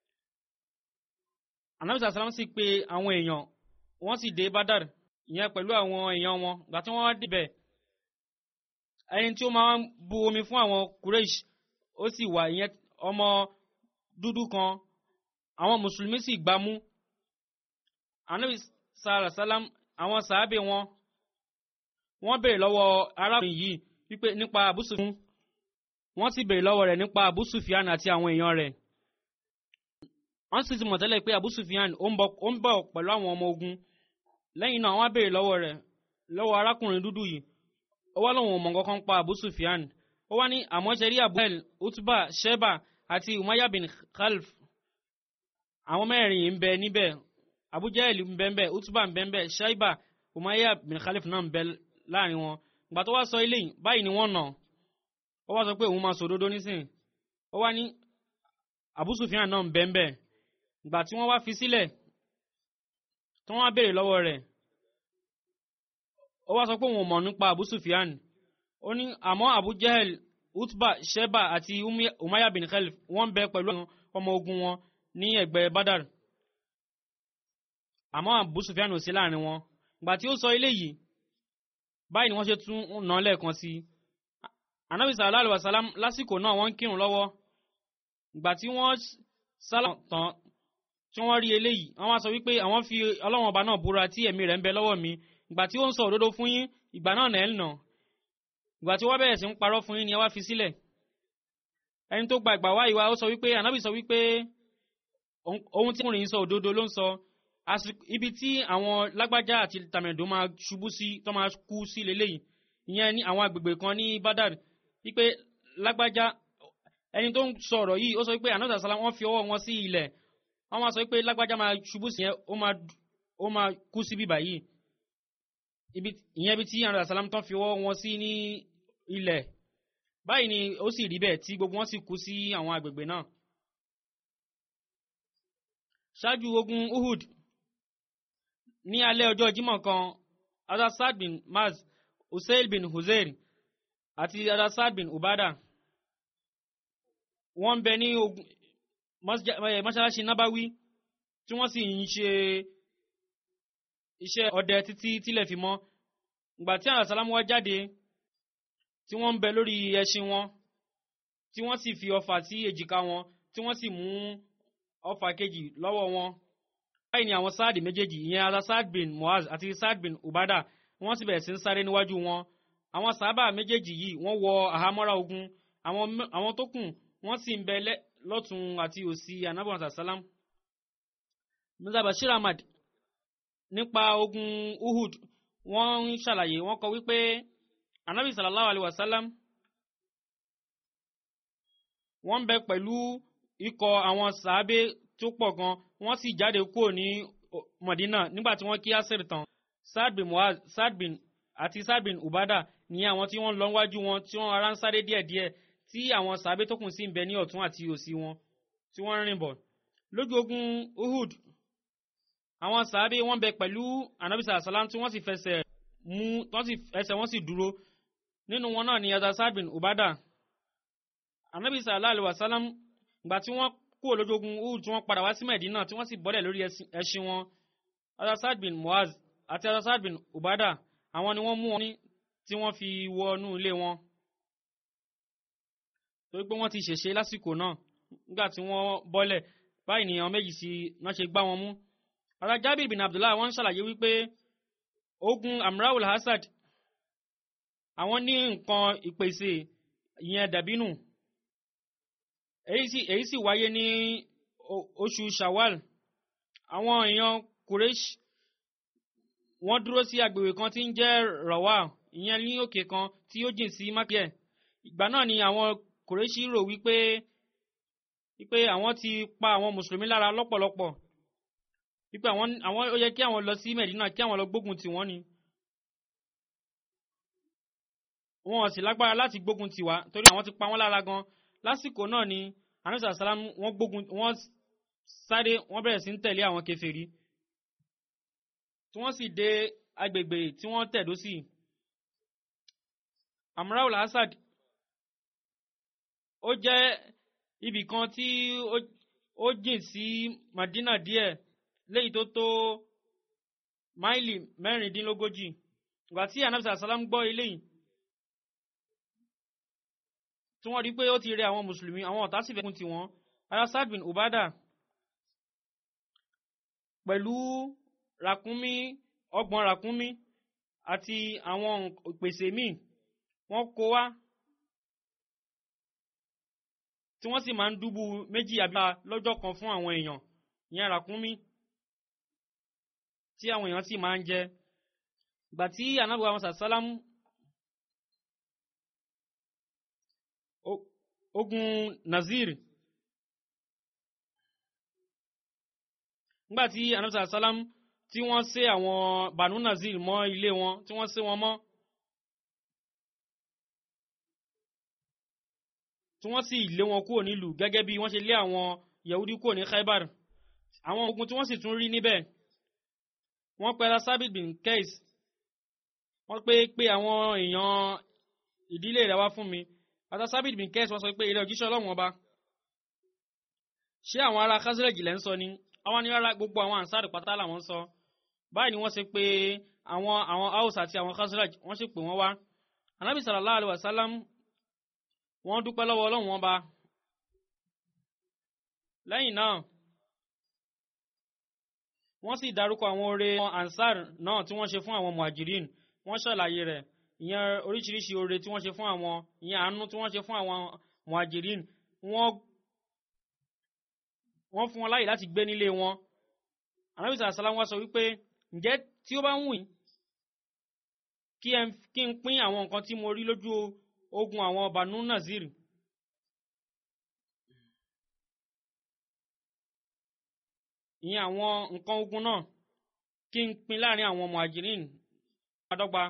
anamisa salam sì pè àwọn èèyàn wọ́n sì dé badar ìyẹn pẹ̀lú àwọn èèyàn wọn gbà tí wọ́n wá débẹ̀ ẹni tí ó máa ń bu omi fún àwọn kureish ó sì wà ìyẹn ọmọ dúdú kan àwọn mùsùlùmí sì gbámú anabi sàlàsálàm àwọn sàábẹ wọn wọ́n béèrè lọ́wọ́ arákùnrin yìí wípé nípa àbúsùfún wọ́n sì béèrè lọ́wọ́ rẹ̀ nípa àbúsùfíàn àti àwọn èèyàn rẹ̀ wọ́n sì ti mọ̀ tẹ́lẹ̀ pé àbúsùfíàn ó ń bọ̀ pẹ̀lú àwọn ọmọ ogun lẹ́yìn náà wọ́n béèrè lọ́wọ́ rẹ̀ lọ́wọ́ arákùnrin dúdú yìí ó wá lóun ò mọ̀ nǹkan kan pa àbúsùfíàn ó wá ní àmọ́ṣẹ́rí abuel utba sheba àti umaya bin khalf àwọn mẹ́rin ń bẹ níbẹ̀ abujahel ń bẹ ńbẹ̀ utba ń bẹ ńbẹ̀ shaiba umaya bin khalf náà ń bẹ láàrin wọn ìgbà tó wá sọ eléyìí báyìí ni wọ́n nà ó wá sọ pé òun máa sọ òdodo nísìn ó wá ní abusufiyan náà ń bẹ ńbẹ̀ ìgbà tí wọ́n wá fi sílẹ̀ tí wọ́n wá béèrè lọ́wọ́ rẹ̀ ó wá sọ pé òun ò mọ̀ nípa abusufiyan ó ní àmọ́ Abu Jahel Utba Sheba àti Umaya bin Khalif wọ́n bẹ pẹ̀lú ọmọ ogun wọn ní ẹ̀gbẹ́ Badar àmọ́ Abu Sufyan ò sí láàrin wọn ìgbà tí ó sọ eléyìí báyìí ni wọ́n ṣe tún nà án lẹ́ẹ̀kan sí i Ànábì sallallahu alaihi wasallam lásìkò náà wọ́n ń kírun lọ́wọ́ ìgbà tí wọ́n sálà tán tí wọ́n rí eléyìí wọ́n wá sọ wípé àwọn fi Ọlọ́run ọba náà búra tí ẹ̀mí rẹ̀ ń bẹ lọ́wọ́ mi ìgbà tí ó ń sọ òdodo fún yín ìgbà náà nà ẹ́ nà ìgbà tí wọ́n bẹ̀rẹ̀ sí ń parọ́ fún yín ni ẹ wá fi sílẹ̀ ẹni tó gba ìgbà wáyé wa ó sọ wípé ànábì sọ wípé ohun- ohun tí ọkùnrin yìí sọ òdodo ló ń sọ Àsìkò- ibi tí àwọn lágbájá àti tàmẹ̀dó máa ṣubú sí tó máa kú sí leléyìí ìyẹn ní àwọn agbègbè kan ní Badar wípé lágbájá ẹni tó ń sọ̀rọ̀ yìí ó sọ wípé ànábì sàlá wọ́n fi ọwọ́ wọn sí ilẹ̀ wọ́n máa sọ wípé lágbájá máa ṣubú sí yẹn ó máa ó máa kú sí bíbà yìí ibi ìyẹn ibi tí ànábì sàlá tán fi ọwọ́ wọn sí ní ilẹ̀ báyìí ni ó sì rí bẹ́ẹ̀ tí gbogbo wọn sì kú sí àwọn agbègbè náà ṣáájú ogun Uhud ní alẹ́ ọjọ́ Jímọ̀ kan adasad bin Maz Usail bin Huzair àti adasad bin Ubada wọ́n ń bẹ ní ogun masja- eh, mọ́ṣáláṣí Nabawi tí wọ́n sì ń ṣe iṣẹ́ ọdẹ títí tílẹ̀ fi mọ́ ìgbà tí àwọn sàlámù wá jáde tí wọ́n ń bẹ lórí ẹṣin wọn tí wọ́n sì fi ọfà sí èjìká wọn tí wọ́n sì mú ọfà kejì lọ́wọ́ wọn báyìí ni àwọn sáàdì méjèèjì ìyẹn ara saad bin muaz àti saad bin ubada wọ́n sì bẹ̀rẹ̀ sí ń sáré níwájú wọn àwọn sábà méjèèjì yìí wọ́n wọ àhámọ́ra ogun àwọn mẹ- àwọn tó kù wọ́n sì ń bẹ lẹ́- lọ́tún àti òsì anabu asasalam mirza bashir ahmad nípa ogun uhud wọ́n ń ṣàlàyé wọ́n kọ wípé anabi sallallahu alayhi wa sallam wọ́n ń bẹ pẹ̀lú ikọ̀ àwọn sàábé tó pọ̀ gan wọ́n sì jáde kúrò ní o- Mọ̀dínà nígbà tí wọ́n kí asir tán Saad bin Muaz Saad bin àti Saad bin Ubada ní àwọn tí wọ́n lọ wájú wọn tí wọ́n ara ń sáré díẹ̀díẹ̀ tí àwọn sàábé tó kù sí ń bẹ ní ọ̀tún àti òsì wọn tí wọ́n ń rìn bọ̀ lójú ogun Uhud àwọn sàábé wọ́n bẹ pẹ̀lú anabi sàlám tí wọ́n sì fẹsẹ̀ mú wọ́n sì ẹsẹ̀ wọ́n sì dúró nínú wọn náà ni ẹ̀dá Saad bin Ubada anabi sallallahu alaihi wasallam ìgbà tí wọ́n kúrò lójú ogun Uhud tí wọ́n padà wá sí Medina tí wọ́n sì bọ́lẹ̀ lórí ẹṣin- ẹṣin wọn adasad bin Muaz àti adasad bin Ubada àwọn ni wọ́n mú wọn ní tí wọ́n fi wọnú ilé wọn torí pé wọ́n ti ṣèṣe lásìkò náà nígbà tí wọ́n bọ́lẹ̀ báyìí ni àwọn méjì sí náà ṣe gbá wọn mú ara Jabir bin Abdullah wọ́n ń ṣàlàyé wípé ogun Amraul Hasad àwọn ní nǹkan ìpèsè ìyẹn dàbínù èyí sì èyí sì wáyé ní o- oṣù shawal àwọn èèyàn kureish wọ́n dúró sí agbègbè kan tí ń jẹ́ rawa ìyẹn ní òkè kan tí ó jìn sí mákìẹ ìgbà náà ni àwọn kureish rò wípé wípé àwọn ti pa àwọn mùsùlùmí lára lọ́pọ̀lọpọ̀ wípé àwọn àwọn ó yẹ kí àwọn lọ sí medina kí àwọn lọ gbógun tì wọ́n ni wọn ò sì lágbára láti gbógun tì wá torí àwọn ti pa wọ́n lára gan lásìkò náà ni anisa salam wọ́n gbógun wọ́n sáré wọ́n bẹ̀rẹ̀ sí ń tẹ̀lé àwọn kèfèrí tí wọ́n sì dé agbègbè tí wọ́n tẹ̀dó sí amraul asad ó jẹ́ ibì kan tí ó- ó jìn sí madina díẹ̀ léyìí tó tó máìlì mẹ́rìndínlógójì ìgbà tí anisa salam gbọ́ eléyìí tí wọ́n rí pé ó ti rẹ àwọn mùsùlùmí àwọn ọ̀tá sì fẹ́kún tiwọn arasad bin ubada pẹ̀lú ràkúnmí ọgbọ̀n ràkúnmí àti àwọn ìpèsè míì wọ́n kó wá tí wọ́n sì máa ń dúbú méjì àbí lọ́jọ́ kan fún àwọn èèyàn ìyẹn ràkúnmí tí àwọn èèyàn sì máa ń jẹ ìgbà tí anábìwá àwọn sàlámù O- ogun nazir nígbàtí anamsa salam tí wọ́n sé àwọn banu nazir mọ́ ilé wọn tí wọ́n sé wọn mọ́ tí wọ́n sì lé wọn kúrò nílùú gẹ́gẹ́ bí wọ́n ṣe lé àwọn yahudi kúrò ní khaibar àwọn ogun tí wọ́n sì tún rí níbẹ̀ wọ́n pẹ́ra sabit bin kais wọ́n pé pé àwọn èèyàn ìdílé rẹ̀ wá fún mi ata sabit bin kais wọ́n sọ pé ilé òjíṣẹ́ ọlọ́run ọba ṣé àwọn ará kásírẹ́jì lẹ́ ń sọ ni àwọn ní rárá gbogbo àwọn ànsárì pátá làwọn ń sọ báyìí ni wọ́n ṣe pé àwọn àwọn haus àti àwọn kásírẹ́jì wọ́n ṣe pè wọ́n wá anábì sallallahu alaihi wasallam wọ́n dúpẹ́ lọ́wọ́ ọlọ́run ọba lẹ́yìn náà wọ́n sì dárúkọ àwọn oore àwọn ansar náà tí wọ́n ṣe fún àwọn muhajirin wọ́n ṣàlàyé rẹ̀ ìyẹn oríṣiríṣi oore tí wọ́n ṣe fún àwọn ìyẹn àánú tí wọ́n ṣe fún àwọn muhajirin wọ́n wọ́n fún wọn láyè láti gbé nílé wọn anabi sàlám wá sọ wípé ǹjẹ́ tí ó bá wù yín kí ẹ kí n pín àwọn nǹkan tí mo rí lójú ogun àwọn banu nazir ìyẹn àwọn nǹkan ogun náà kí n pín láàrin àwọn muhajirin adọ́gba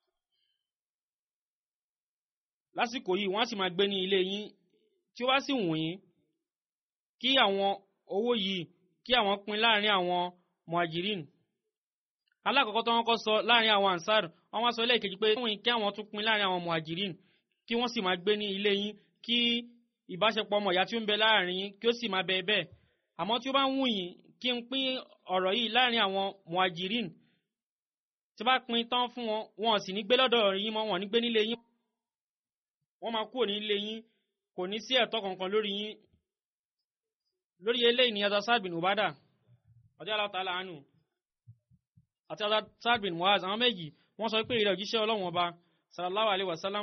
lásìkò yìí wọ́n á sì máa gbé ní ilé yín tí ó bá sì wù yín kí àwọn owó yìí kí àwọn pín láàrin àwọn muhajirin alákọ̀ọ́kọ́ tó wọ́n kọ́ sọ láàrin àwọn ansar wọ́n wá sọ lẹ́ẹ̀kejì pé wọ́n kí àwọn tún pín láàrin àwọn muhajirin kí wọ́n sì máa gbé ní ilé yín kí ìbáṣepọ̀ ọmọ ìyá tí ó ń bẹ láàrin yín kí ó sì máa bẹ bẹ́ẹ̀ àmọ́ tí ó bá ń wù yín kí n pín ọ̀rọ̀ yìí láàrin àwọn muhajirin tí bá pín tán fún wọn wọn sì ní gbé lọ́dọ̀ yín mọ́ wọn ní gbé nílé yín wọ́n máa kúrò nílé yín kò ní sí ẹ̀tọ́ kankan lórí yín lórí eléyìí ni azasad bin ubada ọjọ́ aláwọ̀tálá àánú àti azasad bin muaz àwọn méjì wọ́n sọ pé ìrẹ̀ òjíṣẹ́ ọlọ́run ọba sallallahu alayhi wa sallam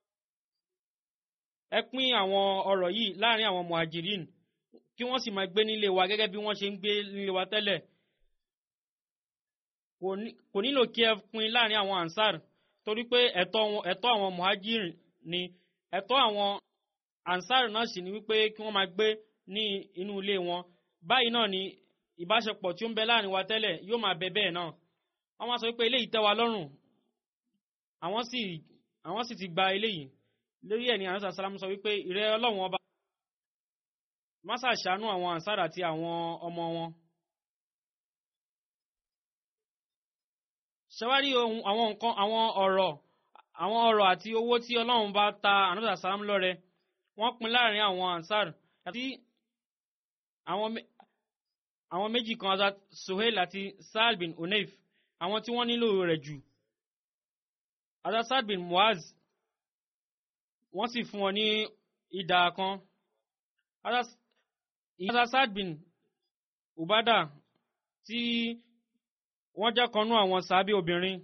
ẹ pín àwọn ọ̀rọ̀ yìí láàrin àwọn muhajirin kí wọ́n sì máa gbé nílé wa gẹ́gẹ́ bí wọ́n ṣe ń gbé nílé wa tẹ́lẹ̀ kò nílò kí ẹ pín láàrin àwọn ansar torí pé ẹ̀tọ́ àwọn muhajirin ni ẹ̀tọ́ àwọn ansar náà sì ni wípé kí wọ́n máa gbé ní inú ilé wọn báyìí náà ni ìbáṣepọ̀ tí ó ń bẹ láàrin wa tẹ́lẹ̀ yóò máa bẹ bẹ́ẹ̀ náà wọ́n máa sọ wípé eléyìí tẹ́ wa lọ́rùn àwọn sì àwọn sì ti gba eléyìí lórí ẹ̀ ní àwọn sàlámù sọ wípé ìrẹ́ ọlọ́run ọba má ṣàṣàánú àwọn ansar àti àwọn ọmọ wọn. ṣẹwárí ohun àwọn nǹkan àwọn ọ̀rọ̀ àwọn ọ̀rọ̀ àti owó tí ọlọ́run bá ta ànábìsà sàlám lọ́rẹ wọ́n pín láàrin àwọn ansar àti àwọn méjì kan azat sohail àti saad bin oneif àwọn tí wọ́n nílò rẹ̀ jù azat saad bin muaz wọ́n sì fún wọn ní ìdá kan azat saad bin ubada tí wọ́n jẹ́ kanú àwọn sàábì obìnrin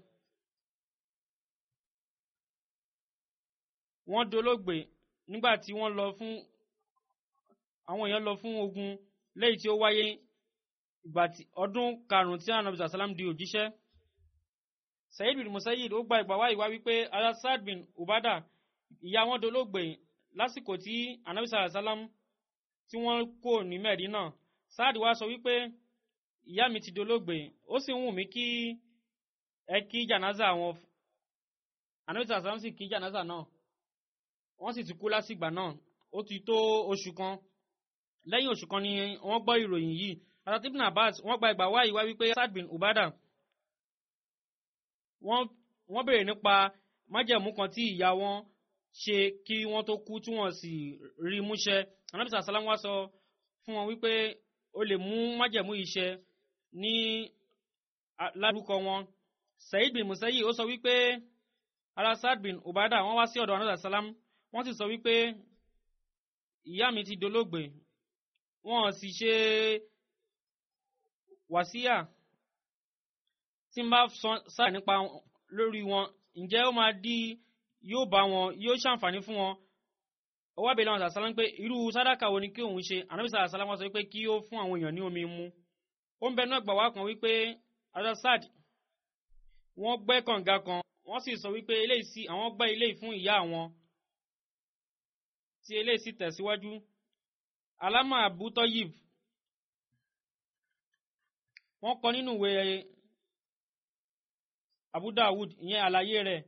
wọ́n dolóògbé nígbà tí wọ́n lọ fún àwọn èèyàn lọ fún ogun lẹ́yìn tí ó wáyé ìgbà tí ọdún karùn-ún tí anabi sàlám di òjíṣẹ́ sayid bin musayid ó gba ìgbà wá ìwá wípé alasad bin ubada ìyá wọn dolóògbé lásìkò tí anabi sàlám tí wọ́n kò ní mẹ́dínà sáàdì wá sọ wípé ìyá mi ti dolóògbé ó sì ń wù mí kí ẹ kí jànáza àwọn anabi sàlám sì kí jànáza náà wọ́n sì ti kú lásìgbà náà ó ti tó oṣù kan lẹ́yìn oṣù kan ni wọ́n gbọ́ ìròyìn yìí àtàtí ibn abbas wọ́n gba ìgbà wáyé wá wípé sad bin ubada wọ́n béèrè nípa májẹ̀mú kan tí ìyá wọn ṣe kí wọ́n tó kú tí wọ́n sì rí múṣẹ anábìsà sálám wá sọ fún wọn wípé o lè mú májẹ̀mú yìí ṣẹ ní lárúkọ wọn saheed bin musayi ó sọ wípé ara sad bin ubada wọ́n wá sí ọ̀dọ̀ anábìsà sálám wọ́n sì sọ wípé ìyá mi ti dolóògbé wọn sì ṣe wàsíyà tí n bá sáà nípa lórí wọn ǹjẹ́ ó máa di yóò bá wọn yóò ṣàǹfààní fún wọn ó wá bèèrè àwọn sàṣálá ń pé irú sádàkà wo ni kí òun ṣe ànábìsà àṣálá wọn sọ wípé kí ó fún àwọn èèyàn ní omi mu ó ń bẹnu ẹgbà wá kan wípé adasad wọ́n gbẹ́ kànga kan wọ́n sì sọ wípé eléyìí sí àwọn gbẹ́ eléyìí fún ìyá àwọn tí eléyìí sì tẹ̀síwájú alama abu toyib wọ́n kọ nínú ìwé abu dawud ìyẹn àlàyé rẹ̀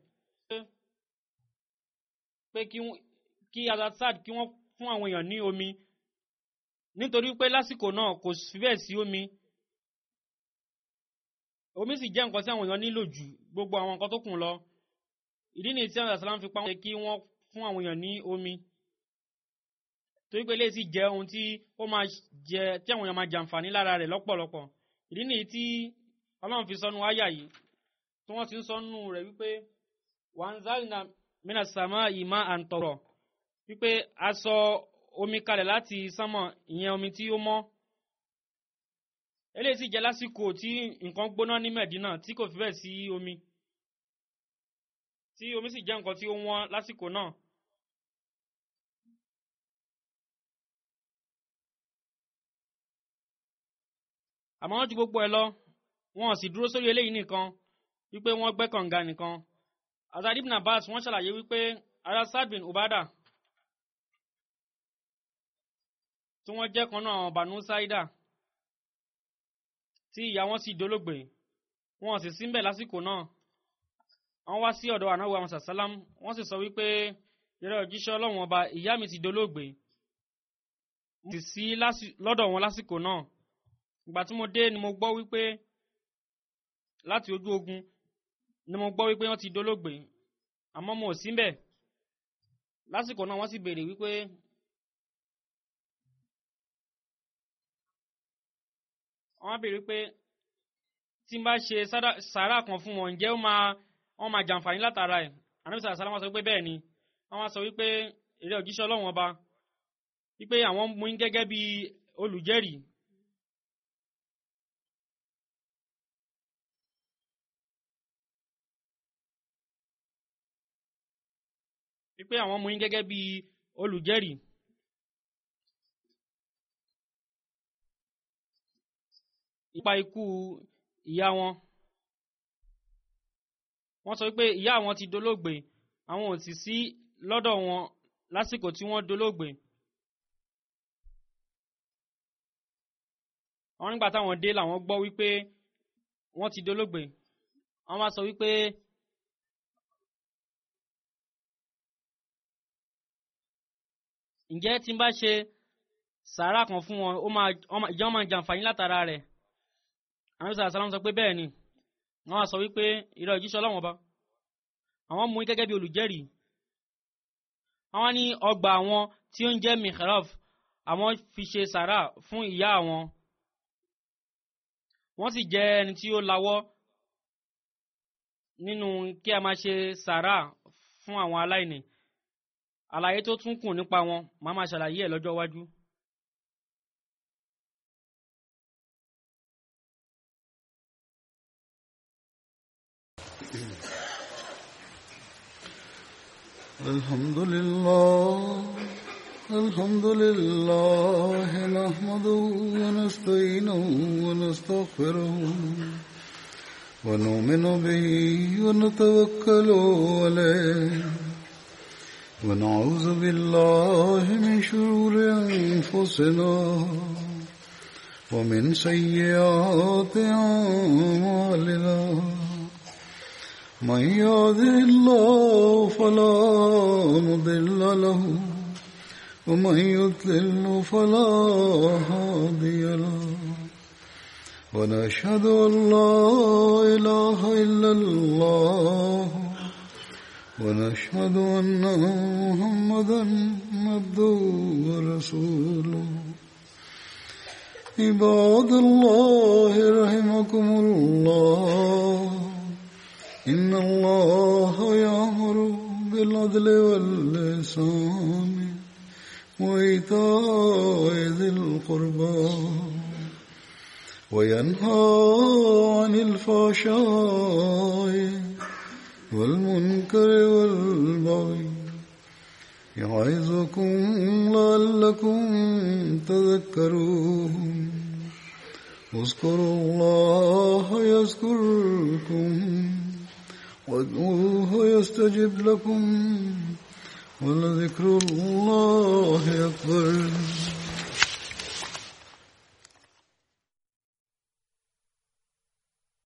pé kí azazad kí wọ́n fún àwọn èèyàn ní omi nítorí pé lásìkò náà kò fi bẹ́ẹ̀ sí omi omi sì jẹ́ nǹkan tí àwọn èèyàn nílò jù gbogbo àwọn nǹkan tó kù lọ ìdí nìyí tí àwọn àṣàlám fi pa wọn kí wọ́n fún àwọn èèyàn ní omi torí pé eléyìí sì jẹ́ ohun tí ó máa jẹ tí àwọn èèyàn máa jàǹfààní lára rẹ̀ lọ́pọ̀lọpọ̀ ìdí nìyí tí ọlọ́run fi sọnù àyà yìí tí wọ́n ti ń sọnù rẹ̀ wípé wanzalna mina sama ima àǹtọ̀rọ̀ wípé a sọ omi kalẹ̀ láti sánmọ̀ ìyẹn omi tí ó mọ́ eléyìí sì jẹ́ lásìkò tí nǹkan gbóná ní Mẹ̀dínà tí kò fi bẹ́ẹ̀ sí omi tí omi sì jẹ́ nǹkan tí ó wọ́n lásìkò náà àmọ́ wọ́n ju gbogbo ẹ̀ lọ wọn ò sì dúró sórí eléyìí nìkan wípé wọ́n gbẹ́ kànga nìkan azad ibn abbas wọ́n ṣàlàyé wípé ara sad bin ubada tí wọ́n jẹ́ kan náà àwọn banu saida tí ìyá wọn sì dolóògbé wọn ò sì síbẹ̀ lásìkò náà wọ́n wá sí ọ̀dọ̀ ànáwó àwọn sàsálám wọ́n sì sọ wípé ìrẹ́ òjíṣẹ́ ọlọ́run ọba ìyá mi ti dolóògbé mo sì sí lásì- lọ́dọ̀ wọn lásìkò náà ìgbà tí mo dé ni mo gbọ́ wípé láti ojú ogun ni mo gbọ́ wípé wọ́n ti dolóògbé àmọ́ mo ò síbẹ̀ lásìkò náà wọ́n sì béèrè wípé wọ́n á béèrè wípé tí n bá ṣe sádà- sàárà kan fún wọn ǹjẹ́ ó máa wọ́n máa jàǹfààní látara ẹ̀ ànábìsà àsálà wọn sọ pé bẹ́ẹ̀ ni wọ́n wá sọ wípé èrè òjíṣẹ́ ọlọ́run ọba wípé àwọn mú yín gẹ́gẹ́ bí olùjẹ́rìí wípé àwọn mú yín gẹ́gẹ́ bí olùjẹ́rìí ipa ikú ìyá wọn wọ́n sọ wípé ìyá àwọn ti dolóògbé àwọn ò sì sí lọ́dọ̀ wọn lásìkò tí wọ́n dolóògbé àwọn nígbà táwọn dé làwọn gbọ́ wípé wọ́n ti dolóògbé wọ́n wá sọ wípé ǹjẹ́ tí n bá ṣe sàárà kan fún wọn ó máa ọmọ- ìjọ máa jàǹfààní látara rẹ̀ àwọn sàrà sàlámù sọ pé bẹ́ẹ̀ ni wọ́n wá sọ wípé ìrọ̀ òjíṣẹ́ ọlọ́wọ́n ọba àwọn mú yín gẹ́gẹ́ bí olùjẹ́rìí àwọn ní ọgbà àwọn tí ó ń jẹ́ mihraf àwọn fi ṣe sàárà fún ìyá àwọn wọ́n sì jẹ́ ẹni tí ó lawọ́ nínú kí a máa ṣe sàárà fún àwọn aláìní àlàyé tó tún kù nípa wọn màá máa ṣàlàyé ẹ̀ lọ́jọ́ iwájú. الحمد لله الحمد لله نحمده ونستعينه ونستغفره ونؤمن به ونتوكل عليه ونعوذ بالله من شرور أنفسنا ومن سيئات أعمالنا من يهده الله فلا مضل له ومن يضلل فلا هادي له ونشهد ان لا اله الا الله ونشهد ان محمدا عبده ورسوله عباد الله رحمكم الله إن الله يأمر بالعدل واللسان وإيتاء ذي القربى وينهى عن الفحشاء والمنكر والبغي يعظكم لعلكم تذكرون اذكروا الله يذكركم وادعوه يستجب لكم ولذكر الله أكبر